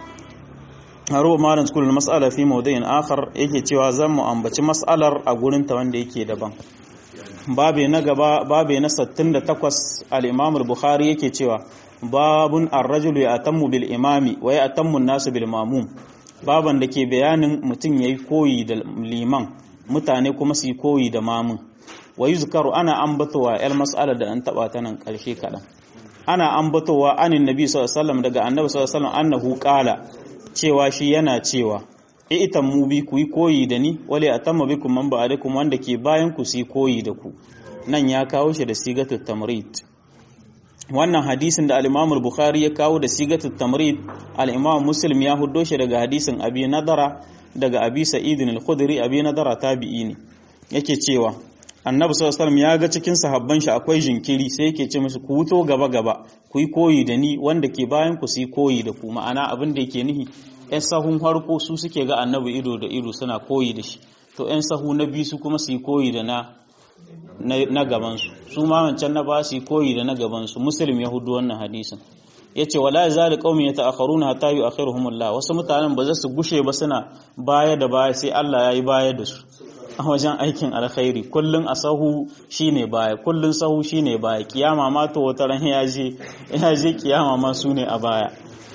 haro malam kullu mas'ala fi mawdu'in akhar yake cewa zan mu ambaci mas'alar a gurin ta wanda yake daban babe na gaba babe na 68 al-Imam al-Bukhari yake cewa babun ar-rajulu ya'tammu bil imami wa ya'tammu an-nasu bil mamum baban da ke bayanin mutum yayi koyi da liman mutane kuma su yi koyi da mamun wa yuzkaru ana ambatowa yar mas'ala da an taba ta nan karshe kadan ana ambatowa anin nabi sallallahu alaihi wasallam daga annabi sallallahu alaihi wasallam annahu qala cewa shi yana cewa itan mu bi ku yi koyi da ni wale atamma bikum man ba'adakum wanda ke bayan ku su yi koyi da ku nan ya kawo shi da sigatul tamrid wannan hadisin da al-Imam bukhari ya kawo da sigatul tamrid al-Imam Muslim ya huddo shi daga hadisin Abi Nadara daga Abi Sa'id al-Khudri Abi Nadara tabi'i ne yake cewa Annabi sallallahu alaihi wasallam ya ga cikin sahabban shi akwai jinkiri sai yake ce musu ku wuto gaba gaba ku yi koyi da ni wanda ke bayan ku su yi koyi da ku ma'ana abin da yake nihi ƴan sahun farko su suke ga Annabi ido da ido suna koyi da shi to ƴan sahu na biyu su kuma su yi koyi da na na gabansu su ma wancan na ba su koyi da na gabansu muslim ya hudu wannan hadisin ya ce wala zali qaumin yata'akharuna hatta yu'akhiruhumullah wasu mutanen ba za su gushe ba suna baya da baya sai Allah ya yi baya da su a wajen aikin alkhairi kullun a sahu shine baya kullun sahu shine baya kiyama ma to wata ran ya je ya je kiyama ma su ne a baya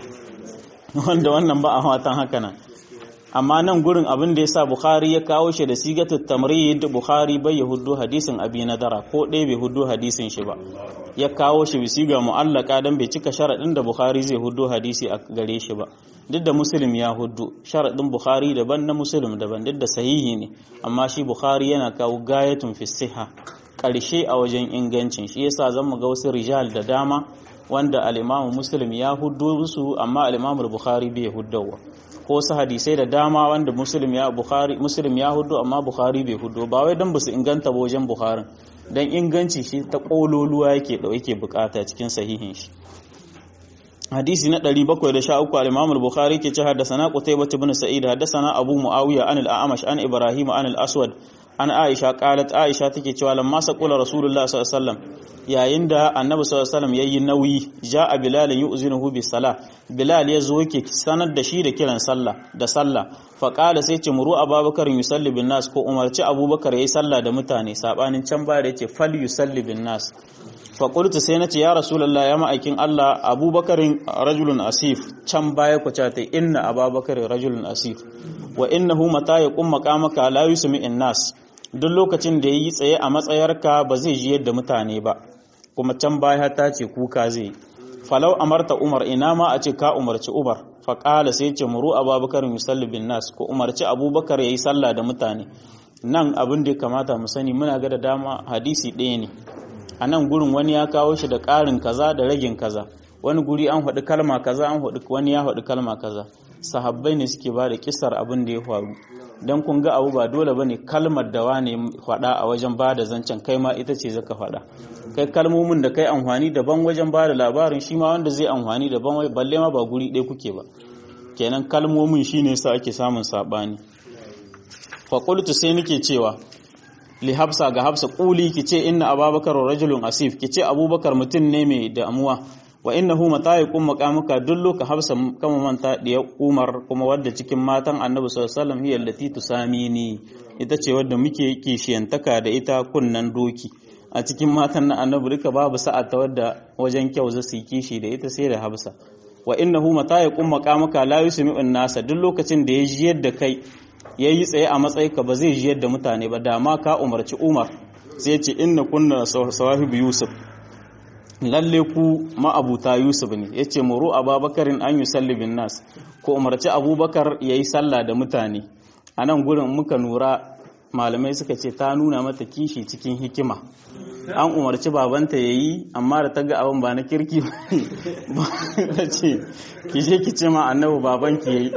wanda wannan ba a watan haka nan amma nan gurin abin da ya sa Bukhari ya kawo shi da sigatul tamrid Bukhari bai ya hudu hadisin abi nadara ko ɗaya bai hudu hadisin shi ba ya kawo shi bi siga mu'allaka dan bai cika sharaɗin da Bukhari zai hudu hadisi a gare shi ba duk da Muslim ya hudu sharaɗin Bukhari daban na Muslim daban duk da sahihi ne amma shi Bukhari yana kawo gayatun fi siha ƙarshe a wajen ingancin shi yasa zan mu ga wasu rijal da dama wanda al-Imam Muslim ya hudu su amma al-Imam Bukhari bai huddawa ko wasu hadisai da dama wanda muslim ya bukhari muslim ya hudu amma bukhari bai hudu ba wai dan basu inganta ba wajen bukharin dan inganci shi ta kololuwa yake da yake bukata cikin sahihin shi hadisi na 713 al-imam al-bukhari ke ce haddathana qutaybah ibn sa'id haddathana abu muawiya an al-a'mash an ibrahim an al-aswad an aisha qalat aisha take cewa lamma saqula rasulullah sallallahu alaihi wasallam yayin da annabi sallallahu alaihi wasallam yayi nauyi ja'a bilal yu'zinuhu bis salah bilal yazo yake sanar da shi da kiran sallah da sallah fa qala sai ce muru abubakar yusalli bin nas ko umarci abubakar yayi sallah da mutane sabanin can baya da yace fal yusalli bin nas fa qultu sai nace ya rasulullah ya ma'aikin Allah abubakarin rajulun asif can baya ku ta inna abubakar rajulun asif wa innahu mata yaqum maqamaka la yusmi'in nas duk lokacin da yayi tsaye a matsayarka ba zai ji yadda mutane ba kuma can baya ta ce kuka zai falau amarta umar ina ma a ce ka umarci umar faƙala sai ce muru abubakar yusalli bin nas ko umarci abubakar ya yi sallah da mutane nan abin da ya kamata mu sani muna ga da dama hadisi ɗaya ne a nan gurin wani ya kawo shi da ƙarin kaza da ragin kaza wani guri an faɗi kalma kaza an faɗi wani ya faɗi kalma kaza sahabbai ne suke ba da kisar abin da ya faru don kun ga abu ba dole bane kalmar da wane faɗa a wajen ba da zancen kai ma ita ce zaka faɗa kai kalmomin da kai amfani daban wajen ba da labarin shi ma wanda zai amfani daban balle ma ba guri ɗaya kuke ba kenan kalmomin shine yasa ake samun sabani fa qultu sai nake cewa li hafsa ga hafsa quli kice inna ababakar rajulun asif kice abubakar mutum ne mai damuwa wa innahu mata yaqum maqamuka dullu ka hafsa kama manta diya umar kuma wadda cikin matan annabi sallallahu alaihi wasallam hiya allati tusamini ita ce wadda muke kishiyantaka da ita kunnan doki a cikin matan na annabi duka babu sa'a ta wadda wajen kyau za su yi kishi da ita sai da Hafsa wa innahu mata ya kumma maka la yusmi'un nasa duk lokacin da ya ji yadda kai yayi tsaye a matsayi ka ba zai ji yadda mutane ba da ma ka umarci Umar sai ce inna kunna sawahibu Yusuf lalle ku ma'abuta Yusuf ne yace muru Abubakarin an yusalli bin nas ko umarci Abubakar yayi sallah da mutane a nan gurin muka nura malamai suka ce ta nuna mata kishi cikin hikima an umarci babanta ya yi amma da ta ga abin ba na kirki ba ta ce ki je ki ce ma annabi babanki ya yi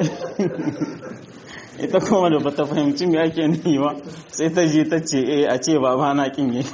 ita kuma da bata fahimci me ake nufi ba sai ta je ta ce eh a ce baba na kin yi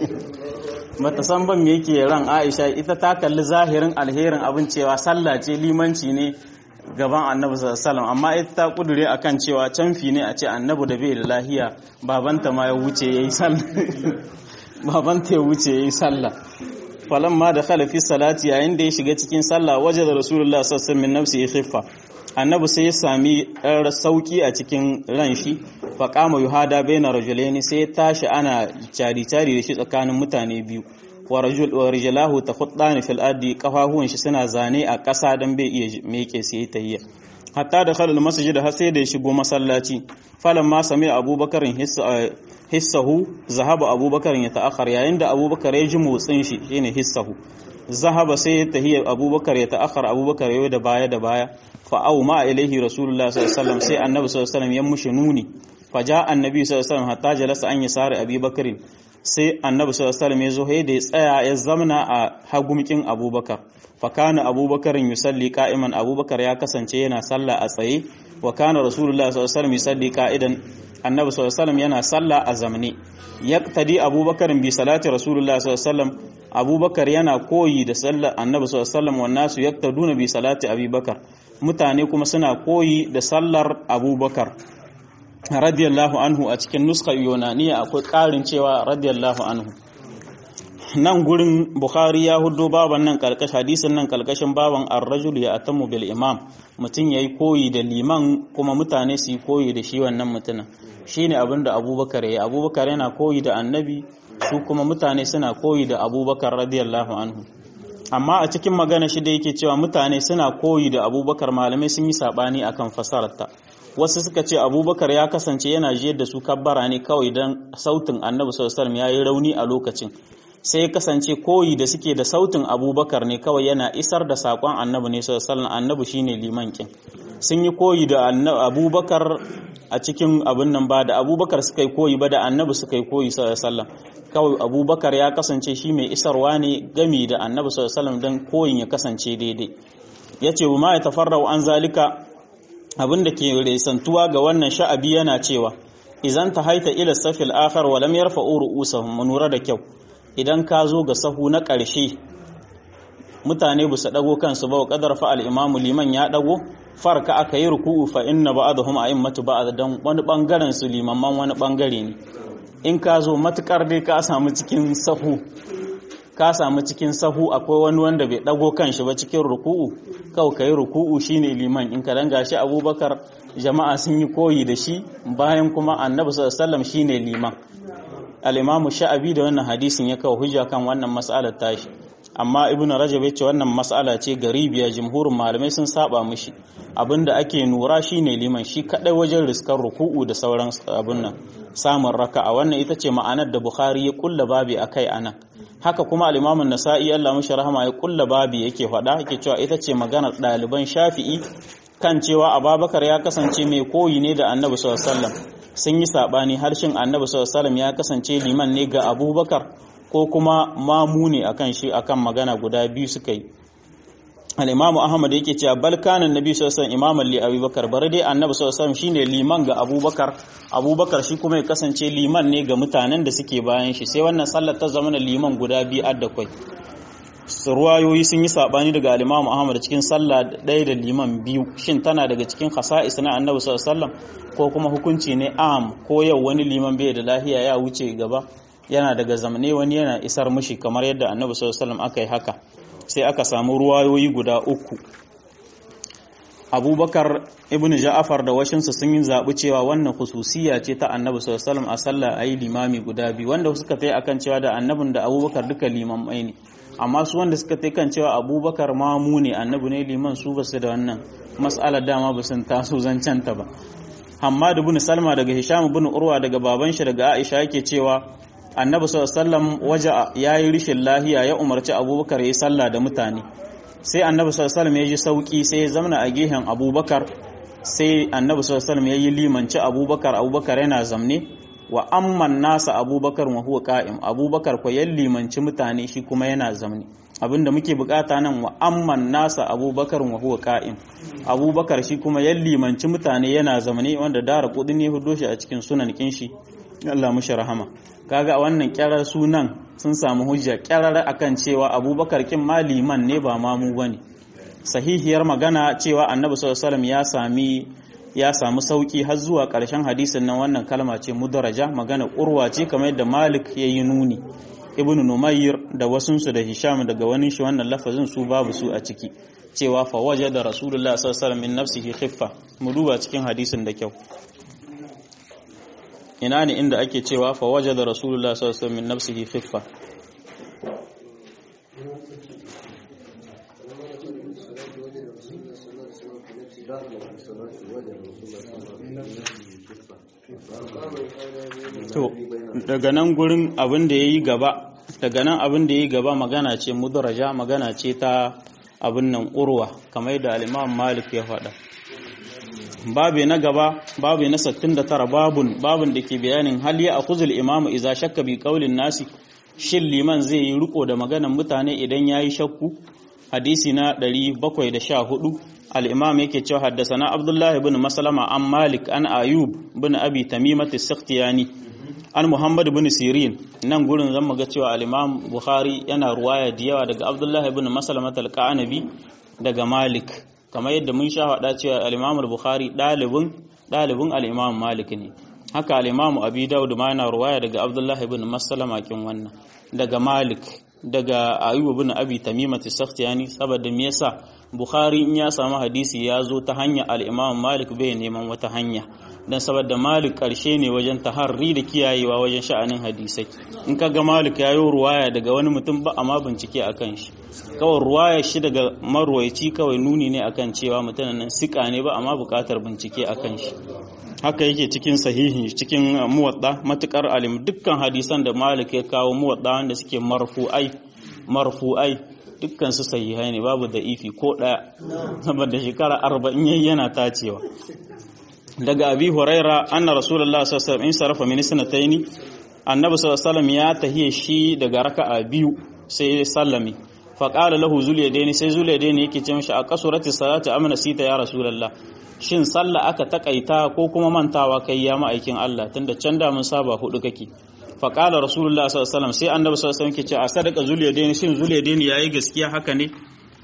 bata san ban me yake ran Aisha ita ta kalli zahirin alherin abin cewa sallah ce limanci ne gaban annabi sallallahu amma ita ta kudure akan cewa canfi ne a ce annabi da bai da lahiya babanta ma ya wuce yayi sallah babanta ya wuce yayi sallah falamma da khala fi salati yayin da ya shiga cikin sallah waje da rasulullah sallallahu alaihi wasallam min nafsi khiffa annabi sai ya sami ɗan sauki a cikin ran shi fa qama yuhada baina rajulaini sai ya tashi ana cari cari da shi tsakanin mutane biyu wa rijalahu takhuddani fil ardi kafafuwan shi suna zane a ƙasa dan bai iya meke sai tahiyya hatta da khalal masjid har sai da ya shigo masallaci falan ma sami abubakar hissahu zahaba abubakar ya ta'akhar yayin da abubakar ya ji motsin shi shine hissahu zahaba sai ya tahiyya abubakar ya ta'akhar abubakar yau da baya da baya fa au ma ilaihi rasulullah sallallahu alaihi wasallam sai annabi sallallahu alaihi wasallam ya mushi nuni fa ja annabi sallallahu alaihi wasallam hatta jalasa an yasari abubakar sai annabi sallallahu alaihi wasallam ya zo da ya tsaya ya zamna a hagumkin abubakar fa kana abubakar yusalli qa'iman abubakar ya kasance yana sallah a tsaye wa kana rasulullah sallallahu alaihi wasallam yusalli qa'idan annabi sallallahu alaihi wasallam yana sallah a zamne yaqtadi abubakar bi salati rasulullah sallallahu alaihi wasallam abubakar yana koyi da sallar annabi sallallahu alaihi wasallam wan nasu yaqtaduna bi salati abubakar mutane kuma suna koyi da sallar abubakar radiyallahu anhu a cikin nuskar yunaniya akwai ƙarin cewa radiyallahu anhu nan gurin bukhari ya hudo baban nan kalkash hadisin nan kalkashin baban ar-rajul ya atamu bil imam mutum yayi koyi da liman kuma mutane su yi koyi da shi wannan mutumin shine abinda abubakar yayi abubakar yana koyi da annabi su kuma mutane suna koyi da abubakar radiyallahu anhu amma a cikin magana shi da yake cewa mutane suna koyi da abubakar malamai sun yi sabani akan fasararta wasu suka ce abubakar ya kasance yana jiyar da su kabbara ne kawai don sautin annabi sallallahu ya yi rauni a lokacin sai kasance koyi da suke da sautin abubakar ne kawai yana isar da saƙon annabi ne sallallahu annabi shine liman kin sun yi koyi da abubakar a cikin abin nan ba da abubakar suka yi koyi ba da annabi suka yi koyi sallallahu kawai abubakar ya kasance shi mai isarwa ne gami da annabi sallallahu don koyin ya kasance daidai ya ce ma ya tafarrau an zalika abin da ke resantuwa ga wannan sha'abi yana cewa idan ta haita ila safil akhar wa lam yarfa'u ru'usahum munura da kyau idan ka zo ga sahu na ƙarshe mutane bu su dago kansu ba wa qadar fa al-imamu liman ya dago farka aka yi ruku'u fa inna ba'dahum a'immatu ba'd dan wani bangaren su limamman wani bangare ne in ka zo matukar dai ka samu cikin sahu ka samu cikin sahu akwai wani wanda bai dago kanshi ba cikin ruku'u kawai kai ruku'u shine liman in ka danga shi abubakar jama'a sun yi koyi da shi bayan kuma annabi sallallahu alaihi wasallam shine liman al-imamu sha'abi da wannan hadisin ya kawo hujja kan wannan mas'alar tashi amma ibnu rajab yace wannan mas'ala ce garibiya jumhurin malamai sun saba mishi abinda ake nura shine liman shi kadai wajen riskar ruku'u da sauran abun nan samun raka'a wannan ita ce ma'anar da bukhari ya kulla babi akai anan haka kuma al-imamu nasa'i Allah mishi rahama ya kulla babi yake faɗa yake cewa ita ce maganar ɗaliban shafi'i kan cewa ababakar ya kasance mai koyi ne da annabi sallallahu alaihi wasallam sun yi sabani harshen annabi sallallahu alaihi wasallam ya kasance liman ne ga abubakar ko kuma mamu ne akan shi akan magana guda biyu suka yi al-imamu ahmad yake cewa bal kana annabi sallallahu alaihi wasallam imaman li abubakar bare dai annabi sallallahu alaihi wasallam shine liman ga abubakar abubakar shi kuma ya kasance liman ne ga mutanen da suke bayan shi sai wannan sallar ta zama liman guda biyu adda kwai ruwayoyi sun yi sabani daga al-imamu ahmad cikin sallah ɗaya da liman biyu shin tana daga cikin khasa'is na annabi sallallahu alaihi wasallam ko kuma hukunci ne am ko yau wani liman bai da lahiya ya wuce gaba yana daga zamane wani yana isar mushi kamar yadda annabi sallallahu alaihi wasallam aka yi haka sai aka samu ruwayoyi guda uku abubakar ibn ja'afar da washinsa sun yi zaɓi cewa wannan hususiya ce ta annabi sallallahu a sallah ayi limami guda biyu wanda suka tai akan cewa da annabin da abubakar duka limamai ne amma su wanda suka tai kan cewa abubakar mamu ne annabi ne liman su basu da wannan mas'alar dama ba sun taso zancen ta ba Hammad ibn Salma daga Hisham ibn Urwa daga baban shi daga Aisha yake cewa Annabi sallallahu alaihi wasallam waja yayi rishin lahiya ya umarci Abubakar yayi sallah da mutane sai Annabi sallallahu alaihi wasallam ya ji sauki sai ya zamana a gehen Abubakar sai Annabi sallallahu alaihi wasallam yayi limanci Abubakar Abubakar yana zamne wa amman nasa Abubakar wa huwa qa'im Abubakar ko ya limanci mutane shi kuma yana zamne abinda muke bukata nan wa amman nasa abubakar wa huwa qa'im abubakar shi kuma ya limanci mutane yana zamane wanda dara kudi ne hudo shi a cikin sunan kin shi Allah mushi rahama kaga wannan kyarar sunan sun samu hujja kyarar akan cewa abubakar kin ma liman ne ba mamu bane sahihiyar magana cewa annabi sallallahu alaihi wasallam ya sami ya samu sauki har zuwa ƙarshen hadisin nan wannan kalma ce mudaraja magana urwa ce kamar yadda malik ya yi nuni ibn numayr da wasunsu da hisham daga wani shi wannan lafazin su babu su a ciki cewa fa waje da rasulullah sallallahu alaihi wasallam min nafsihi khiffa mu duba cikin hadisin da kyau ina ne inda ake cewa fa waje da rasulullah sallallahu alaihi wasallam min nafsihi khiffa to daga nan gurin abin da ya yi gaba daga nan abin da ya yi gaba magana ce mudaraja magana ce ta abin nan urwa kamar da al'imam malik ya faɗa babu na gaba babu na 69 babun babun da ke bayanin hal ya akuzul imamu iza shakka bi qaulin nasi shin liman zai yi riko da maganan mutane idan yayi shakku hadisi na 714 al-imam yake cewa haddasana abdullahi ibn maslama an malik an ayub ibn abi tamimat as-sakhtiyani an muhammad ibn sirin nan gurin zan ga cewa al-imam bukhari yana ruwaya da yawa daga abdullahi ibn maslama al-qanabi daga malik kamar yadda mun sha faɗa cewa al-imam bukhari dalibin dalibin al-imam malik ne haka al-imam abi daud ma yana ruwaya daga abdullahi ibn maslama kin wannan daga malik daga ayub ibn abi tamimat as-sakhtiyani saboda me yasa bukhari in ya samu hadisi ya zo ta hanya al-imam malik bai neman wata hanya dan saboda malik karshe ne wajen taharri da kiyayewa wajen sha'anin hadisai in ka ga malik ya yi ruwaya daga wani mutum ba amma bincike akan shi kawai ruwaya shi daga marwaici kawai nuni ne akan cewa mutumin nan sika ne ba amma bukatar bincike akan shi haka yake cikin sahihi cikin muwadda matukar alim dukkan hadisan da malik ya kawo muwadda wanda suke marfu'ai marfu'ai dukkan su sahihai ne babu da ifi ko daya saboda shekara 40 yayi yana tacewa daga abi huraira anna rasulullahi sallallahu alaihi wasallam in sarafa min sanataini annabi sallallahu alaihi wasallam ya tahiye shi daga raka'a biyu sai ya sallami fa qala lahu zuliyadaini sai zuliyadaini yake ce mishi a qasurati salati amna sita ya rasulullah shin sallah aka takaita ko kuma mantawa kai ya ma'aikin Allah tunda can da mun saba hudu kake fa qala rasulullah sallallahu alaihi wasallam sai annabi sallallahu alaihi wasallam ke ce a sadaka zuliyadaini shin zuliyadaini yayi gaskiya haka ne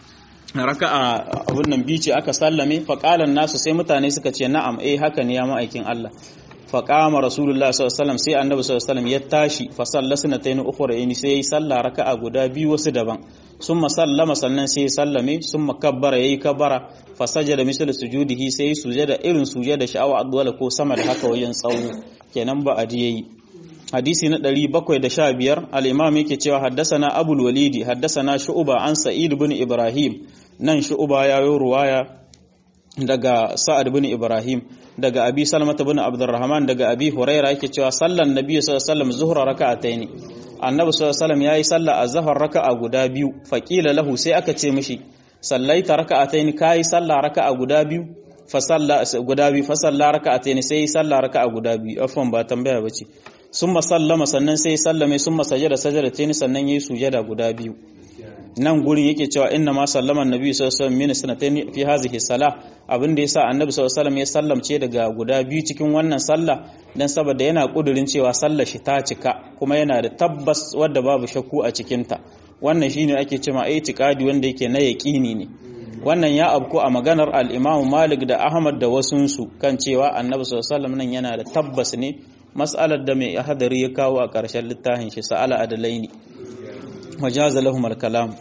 raka'a abun nan biyu ce aka sallame faƙalan nasu sai mutane suka ce na'am eh haka ne ya ma'aikin Allah faƙama rasulullah sallallahu alaihi wasallam sai annabi sallallahu alaihi wasallam ya tashi fa sallasna tayin ukhra sai yayi sallah raka'a guda biyu wasu daban summa sallama sannan sai ya sallame summa kabbara yayi kabbara fa sajada misal sujudihi sai sujada irin sujada sha'awa adwala ko sama da haka wajen tsawo kenan ba adi yayi hadisi na 715 al-imam yake cewa haddasana abul walidi haddasana shu'ba an sa'id ibn ibrahim nan shu'ba ya yi ruwaya daga sa'ad ibn ibrahim daga abi salmata ibn abdurrahman daga abi huraira yake cewa sallan nabi sallallahu alaihi wasallam zuhra raka'ataini annabi sallallahu alaihi wasallam yayi sallah azhar raka'a guda biyu faqila lahu sai aka ce mishi sallaita raka'ataini kai sallah raka'a guda biyu fa salla guda biyu fa salla raka'ataini sai sallah raka'a guda biyu afwan ba tambaya bace summa sallama sannan sai sallame summa sajada sajadataini sannan yayi sujada guda biyu nan gurin yake cewa inna ma sallama annabi sallallahu alaihi wasallam min sanatayn fi hadhihi salah abin da yasa annabi sallallahu alaihi wasallam ya sallamce daga guda biyu cikin wannan sallah dan saboda yana kudurin cewa sallar shi ta cika kuma yana da tabbas wadda babu shakku a cikin ta wannan shine ake cewa itiqadi wanda yake na yaqini ne wannan ya abku a maganar al-Imam Malik da Ahmad da wasunsu kan cewa annabi sallallahu alaihi wasallam nan yana da tabbas ne mas'alar da mai hadari ya kawo a ƙarshen littafin shi sa'ala adalaini wajaza lahum al-kalam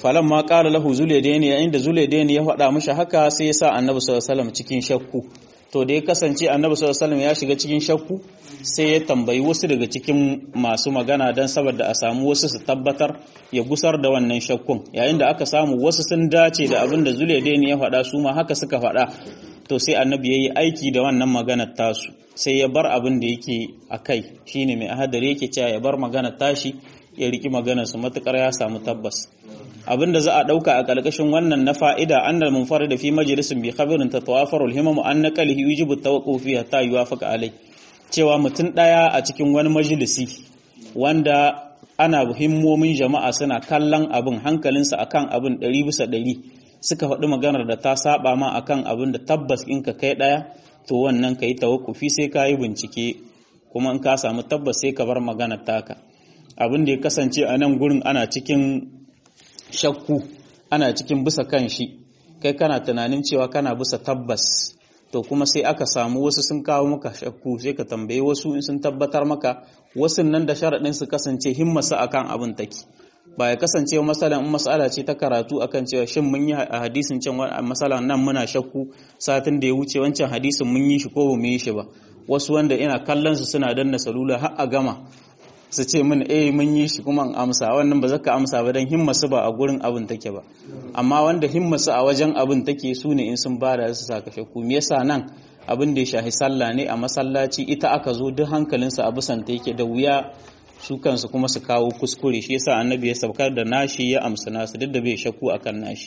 falan ma qala lahu zulaydaini yayin da zulaydaini ya faɗa mishi haka sai ya sa annabi sallallahu alaihi wasallam cikin shakku to da ya kasance annabi sallallahu alaihi wasallam ya shiga cikin shakku sai ya tambayi wasu daga cikin masu magana dan saboda a samu wasu su tabbatar ya gusar da wannan shakkun yayin da aka samu wasu sun dace da abin da zulaydaini ya faɗa su ma haka suka faɗa to sai annabi yayi aiki da wannan maganar tasu sai ya bar abin da yake a kai shine mai ahadari yake cewa ya bar maganar tashi ya riki maganar su matukar ya samu tabbas abinda za a dauka a kalkashin wannan na fa'ida annal munfarid fi majlisin bi khabarin tatawafaru al-himam an naqalihi yujibu at-tawaqquf fi hatta yuwafaqa alai cewa mutum daya a cikin wani majalisi wanda ana himmomin jama'a suna kallon abin hankalinsa akan abin 100 bisa 100 suka faɗi maganar da ta saba ma akan abin da tabbas in ka kai daya to wannan kai tawakkufi sai ka yi bincike kuma in ka samu tabbas sai ka bar maganar taka abin da ya kasance a nan gurin ana cikin shakku ana cikin bisa kan shi kai kana tunanin cewa kana bisa tabbas to kuma sai aka samu wasu sun kawo maka shakku sai ka tambaye wasu in sun tabbatar maka wasu nan da sharaɗin su kasance himmasa akan abin take ba ya kasance masalan in masala ce ta karatu akan cewa shin mun yi a hadisin can masalan nan muna shakku satin da ya wuce wancan hadisin mun yi shi ko ba mu yi shi ba wasu wanda ina kallon su suna danna salula har a gama su ce min eh mun yi shi kuma in amsa wannan ba zaka amsa ba dan himmasu ba a gurin abin take ba amma wanda himmasu a wajen abin take su ne in sun bada su saka shakku me yasa nan abin da ya shahi sallah ne a masallaci ita aka zo duk hankalinsa a bisan ta yake da wuya su kansu kuma su kawo kuskure shi yasa annabi ya saukar da nashi ya amsa nasu duk da bai shakku akan nashi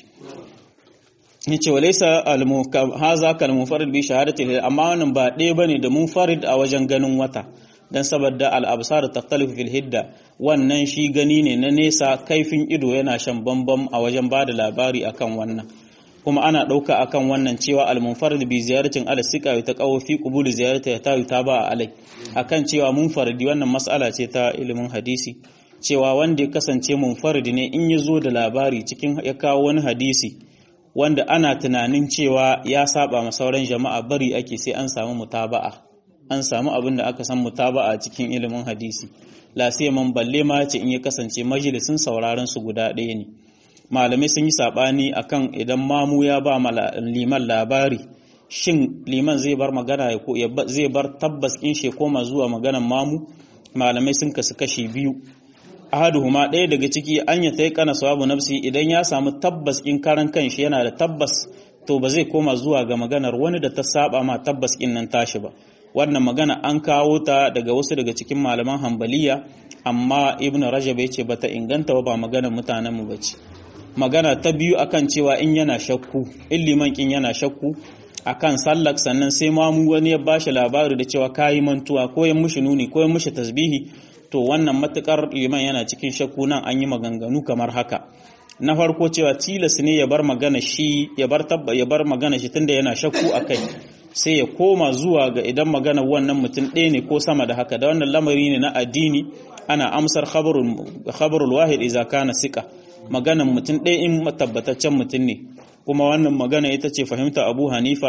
yace walaysa haza kal munfarid bi shahadati amma wannan ba ɗaya bane da munfarid a wajen ganin wata dan saboda al-absar takhtalifu fil hidda wannan shi gani ne na nesa kaifin ido yana shan bambam a wajen bada labari akan wannan kuma ana ɗauka akan wannan cewa al-munfarid bi ziyaratin al-sika ta qawo fi qubul ziyarati ta ta ba alai akan cewa munfaridi wannan mas'ala ce ta ilimin hadisi cewa wanda ya kasance munfaridi ne in ya zo da labari cikin ya kawo wani hadisi wanda ana tunanin cewa ya saba ma sauran jama'a bari ake sai an samu mutaba'a an samu abin da aka san mutaba'a cikin ilimin hadisi la sai man balle ma ce in ya kasance majalisin sauraron su guda ɗaya ne malamai sun yi sabani akan idan mamu ya ba liman labari shin liman zai bar magana ya zai bar tabbas in shi koma zuwa maganan mamu malamai sun kasu kashi biyu ahaduhuma ɗaya daga ciki an ya tai kana sawabu nafsi idan ya samu tabbas in karan kanshi yana da tabbas to ba zai koma zuwa ga maganar wani da ta saba ma tabbas in nan tashi ba wannan magana an kawo ta daga wasu daga cikin malaman hambaliya amma ibn rajab ya ce bata inganta ba maganar mutanen mu bace magana ta biyu akan cewa in yana shakku in liman kin yana shakku akan sallak sannan sai mamu wani ya bashi labari da cewa kayi mantuwa ko ya mushi nuni ko ya mushi tasbihi to wannan matukar liman yana cikin shakku nan an yi maganganu kamar haka na farko cewa tilas ne ya bar magana shi ya bar tabba ya bar magana shi tunda yana shakku akai sai ya koma zuwa ga idan magana wannan mutum ɗaya ne ko sama da haka da wannan lamari ne na addini ana amsar khabarul khabarul wahid idza kana sika maganan mutum ɗaya in tabbataccen mutum ne kuma wannan magana ita ce fahimta abu hanifa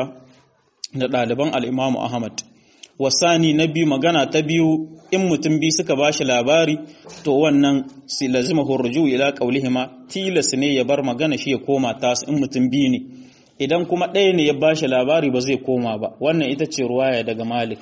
da ɗaliban al'imamu ahmad wasani na biyu magana ta biyu in mutum biyu suka ba shi labari to wannan si lazima hurju ila qaulihima tilas ne ya bar magana shi ya koma tas in mutum biyu ne idan kuma ɗaya ne ya ba shi labari ba zai koma ba wannan ita ce ruwaya daga malik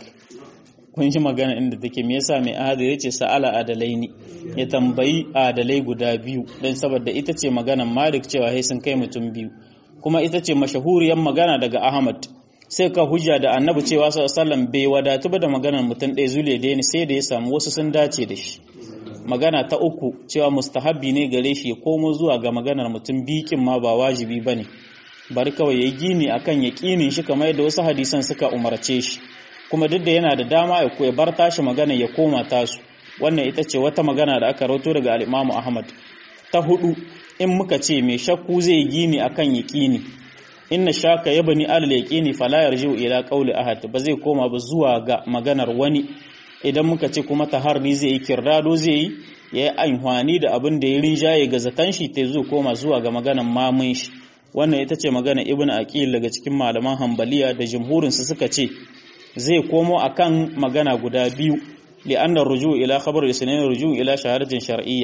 kun shi magana inda take me yasa mai ahadi yace sa'ala adalai ne ya tambayi adalai guda biyu dan saboda ita ce maganan malik cewa sai sun kai mutum biyu kuma ita ce mashahuriyar magana daga ahmad sai ka hujja da annabi cewa sallallahu bai wadatu ba da maganar mutum ɗaya zule da ni sai da ya samu wasu sun dace da shi magana ta uku cewa mustahabbi ne gare shi ya komo zuwa ga maganar mutum bikin ma ba wajibi ba ne bari kawai ya gini akan ya ƙinin shi kamar yadda wasu hadisan suka umarce shi kuma duk da yana da dama ya bar tashi magana ya koma tasu wannan ita ce wata magana da aka rawato daga al-Imam Ahmad ta hudu in muka ce mai shakku zai gini akan yaqini inna shaka yabni al yaqini fala yarji'u ila qawli ahad ba zai koma ba zuwa ga maganar wani idan muka ce kuma taharri zai yi kirdado zai yi yayi amfani da abin da ya rinjaye ga zatan shi ta zo koma zuwa ga maganar mamun shi wannan ita ce magana ibn aqil daga cikin malaman hanbaliya da jumhurin su suka ce zai komo akan magana guda biyu li'anna ruju ila khabar isnain ruju ila shahadatin shar'iyya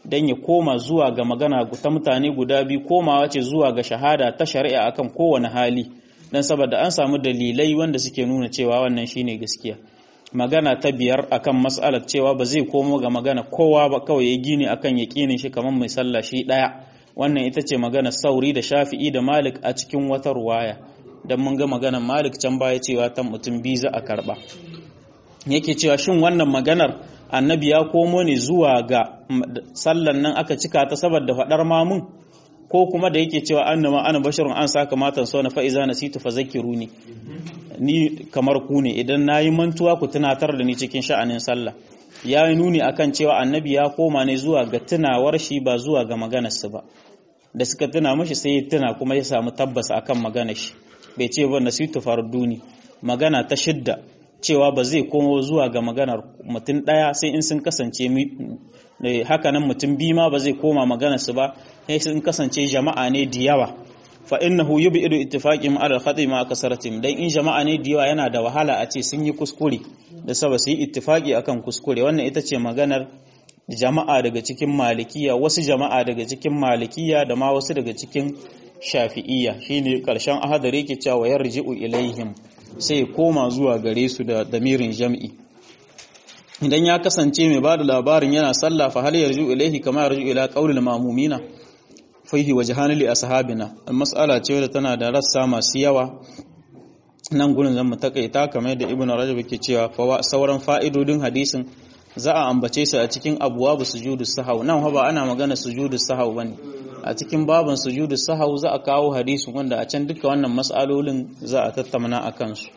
dan ya koma zuwa ga magana ta mutane guda biyu komawa ce zuwa ga shahada ta shari'a akan kowane hali dan saboda an samu dalilai wanda suke nuna cewa wannan shine gaskiya magana ta biyar akan mas'alar cewa ba zai komo ga magana kowa ba kawai ya gini akan yaƙinin shi kamar mai sallah shi ɗaya wannan ita ce magana sauri da shafi'i da malik a cikin wata ruwaya don mun ga maganar malik can baya cewa ta mutum biyu za a karɓa yake cewa shin wannan maganar annabi ya komo ne zuwa ga sallan nan aka cika ta saboda faɗar mamun ko kuma da yake cewa annama ana basharun an saka matan so na fa'iza nasitu fa zakiruni ni kamar ku ne idan nayi mantuwa ku tunatar da ni cikin sha'anin sallah ya yi nuni akan cewa annabi ya koma ne zuwa ga tunawar shi ba zuwa ga maganarsu ba da suka tuna mashi sai ya tuna kuma ya samu tabbas akan maganar shi bai ce ba nasitu farduni magana ta shidda cewa ba zai komo zuwa ga maganar mutum ɗaya sai in sun kasance hakanan mutum biyu ma ba zai koma maganarsu ba sai sun kasance jama'a ne da yawa fa innahu yub'idu ittifaqim ala al-khati ma kasaratim dan in jama'a ne da yawa yana da wahala a ce sun yi kuskure da saba su yi ittifaqi akan kuskure wannan ita ce maganar jama'a daga cikin malikiya wasu jama'a daga cikin malikiya da ma wasu daga cikin shafi'iyya shine karshen ahadari yake cewa yarji'u ilaihim sai koma zuwa gare su da damirin jam'i idan ya kasance mai bada labarin yana sallah fa hal yarji'u ilaihi kama yarji'u ila qaulil ma'mumina fihi wajhan li ashabina mas'ala ce da tana da rassa masu yawa nan gurin zan mu takaita kamar da ibnu rajab ke cewa sauran fa'idodin hadisin za a ambace su a cikin abwabu sujudus sahau nan ba ana magana sujudus sahau bane a cikin baban sujudus sahau za a kawo hadisin wanda a can duka wannan mas'alolin za a tattauna akan su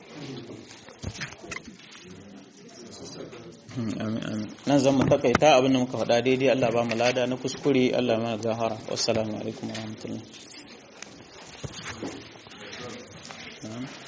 nan zan mu takaita abin da muka faɗa daidai Allah ba mu lada na kuskure Allah mana gahara wassalamu alaikum warahmatullahi